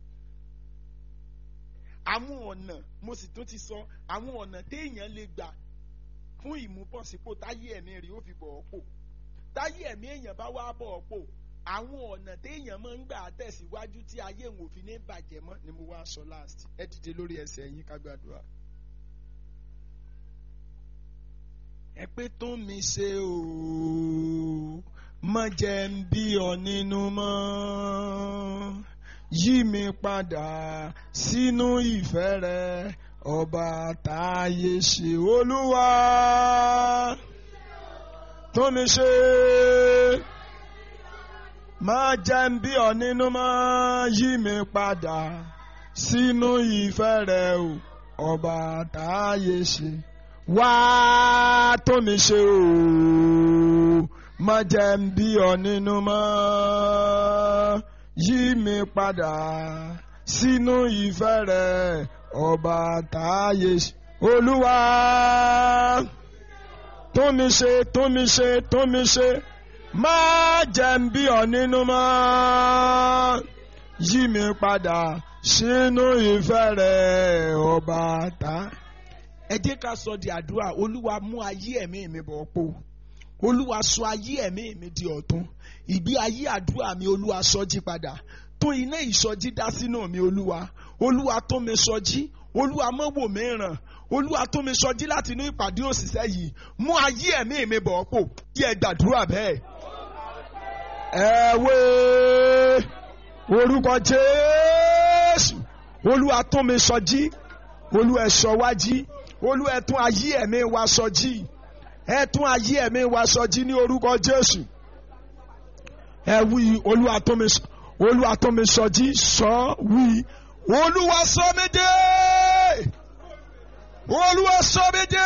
àwọn ọ̀nà mo sì tún ti sọ àwọn ọ̀nà téèyàn lè gbà fún ìmúbọ̀sípò táyé ẹ̀mí rẹ̀ ó fi bọ̀ ọ́ pò táyé ẹ̀mí èèyàn bá wá bọ̀ ọ́ pò àwọn ọ̀nà téèyàn máa ń gbà tẹ̀síwájú tí ayé òun ò fi ní bàjẹ́ mọ́ ni mo wá sọ last ẹ dìde lórí ẹsẹ̀ yín ká gbàdúrà. ẹ pé tó mi ṣe o má jẹ́ ń bí ọ nínú mọ́ yí mi padà sínú ìfẹ́ rẹ ọba táyé ṣe olúwa tó mi ṣe má jẹ́ ń bí ọ nínú mọ́ yí mi padà sínú ìfẹ́ rẹ̀ o ọba táyé ṣe wá tó mi ṣe o má jẹ́ ń bí ọ nínú mọ́ yí mi padà sínú ìfẹ́ rẹ̀ ọba táyé ṣe olúwa tó mi ṣe tó mi ṣe tó mi ṣe má jẹ́ ń bí ọ nínú mọ́ yí mi padà sínú ìfẹ́ rẹ̀ ọba tá. ẹ jẹ́ ká sọ di àdúrà olúwa mú ayé ẹ̀mí mi bọ̀ pò olúwa sọ ayé ẹ̀mí mi di ọ̀tun ìgbé ayé àdúrà mi olúwa sọ jí padà tó iná ìsọjí dá sínú mi olúwa olúwa tó mi sọjí olúwa mọ́ wò mí ràn olúwa tó mi sọjí láti inú ìpàdé òṣìṣẹ́ yìí mú ayé ẹ̀mí mi bọ̀ pò kí ẹ gbàdúrà bẹ́ẹ̀. ẹ wé orúkọ jésù olúwa tún mi sọjí olúwa ẹ sọ wá jí olúwa ẹ tún ayé ẹ̀mí wa sọjí ẹ tún ayé ẹ̀mí wa sọjí ní orúkọ jésù ẹ wí olúwa tún mi olúwa tún mi sọjí sọ wí olúwa sọ mí dé olúwa sọ mí dé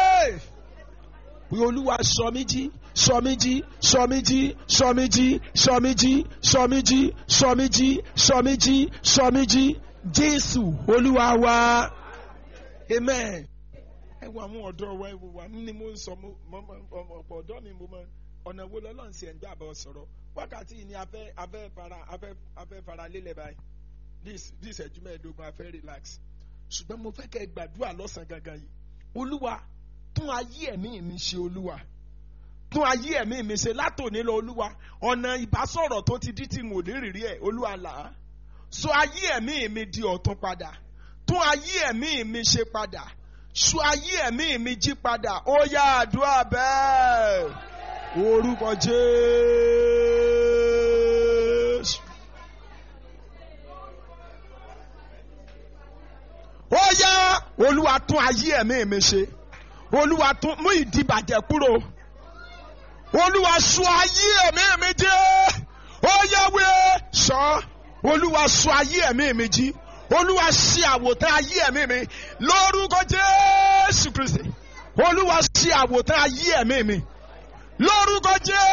wí olúwa sọ mí jí sọ mí jí sọ mí jí sọ mí jí sọ mí jí sọ mí jí sọ mí jí sọ mí jí sọ mí jí jésù olúwa wa amen. ẹ wo àwọn ọ̀dọ́ wa ẹ wo wa ní mo ń sọ mo ọ̀pọ̀ ọ̀dọ́ mi mo mọ ọ̀nà wo lọ́lọ́run sì ẹ̀ ń gbà bọ̀ sọ̀rọ̀ wákàtí yìí ni afẹ́ afẹ́ fara afẹ́ afẹ́ fara lélẹ̀ báyìí this this ẹ̀jú mẹ́ẹ̀ẹ́dógún afẹ́ relax ṣùgbọ́n mo fẹ́ kẹ́ ẹ gbàdúrà lọ́sàn-án gangan yìí olúwa tún ayé ẹ̀mí mi ṣe olúwa tún ayé ẹ̀mí mi ṣe látòní lọ olúwa ọ̀nà ìbásọ̀rọ̀ tó ti dí tí n ò ní rírí ẹ̀ olúwa là á sọ ayé ẹ̀mí mi di ọ̀tun padà tún ayé ẹ̀mí mi ṣe padà sọ ayé ẹ̀mí mi jí padà ó yá àdúrà bẹ́ẹ̀ orúkọ jésù. ó yá olúwa tún ayé ẹ̀mí mi ṣe olúwa tún mú ìdìbàjẹ́ kúrò olúwa sọ ayé ẹ̀mí mi jẹ́ ó yáwé sọ olúwa sọ ayé ẹ̀mí mi jí olúwa ṣe àwòtán ayé ẹ̀mí mi lórúkọ jésù kristi olúwa ṣe àwòtán ayé ẹ̀mí mi lórúkọ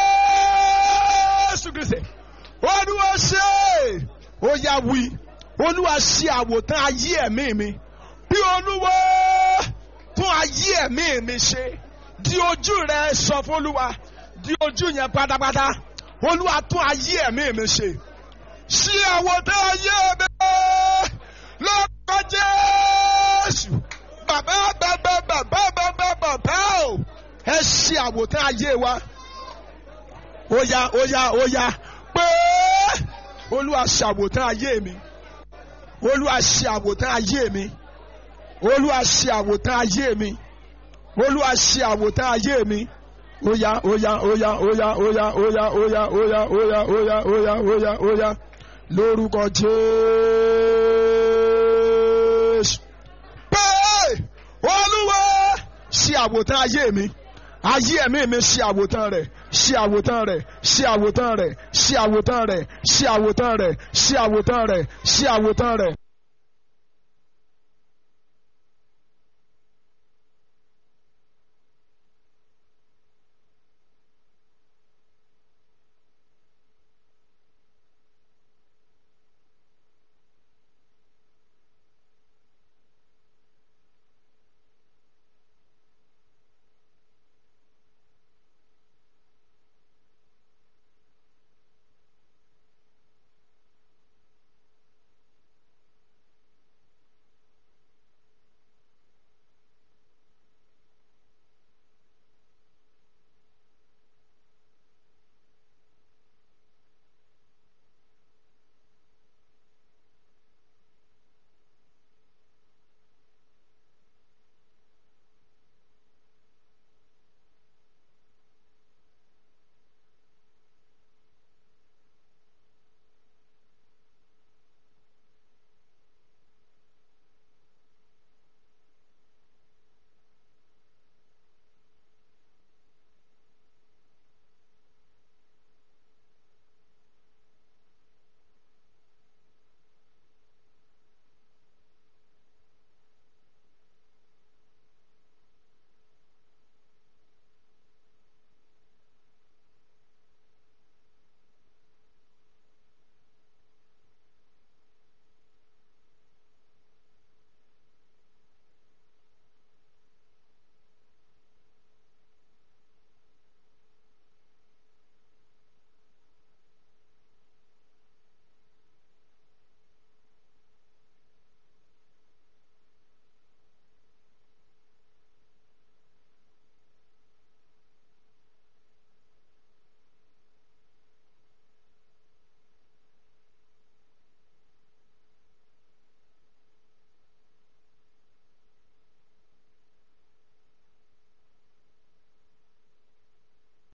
jésù kristi olúwa ṣe ó yá wí olúwa ṣe àwòtán ayé ẹ̀mí mi bí olúwa tún ayé ẹ̀mí mi ṣe di ojú rẹ sọ fún olúwa di ojú yẹn pátápátá olúwa tún ayé ẹ̀mí mi ṣe ṣí àwòtán ayé mi lórúkọ jésù bàbá bàbá bàbá bàbá bàbá o ẹ ṣí àwòtán ayé wa ó yá ó yá ó yá pé olúwa ṣe àwòtán ayé mi olúwa ṣe àwòtán ayé mi olúwa ṣe àwòtán ayé mi olúwa ṣe àwòtán ayé mi óyá óyá óyá óyá óyá óyá óyá óyá óyá óyá óyá óyá óyá lórúkọ jésù. pé olúwa ṣe àwòtán ayé mi ayé ẹ̀mí mi ṣe àwòtán rẹ̀ ṣe àwòtán rẹ̀ ṣe àwòtán rẹ̀ ṣe àwòtán rẹ̀ ṣe àwòtán rẹ̀ ṣe àwòtán rẹ̀ ṣe àwòtán rẹ̀.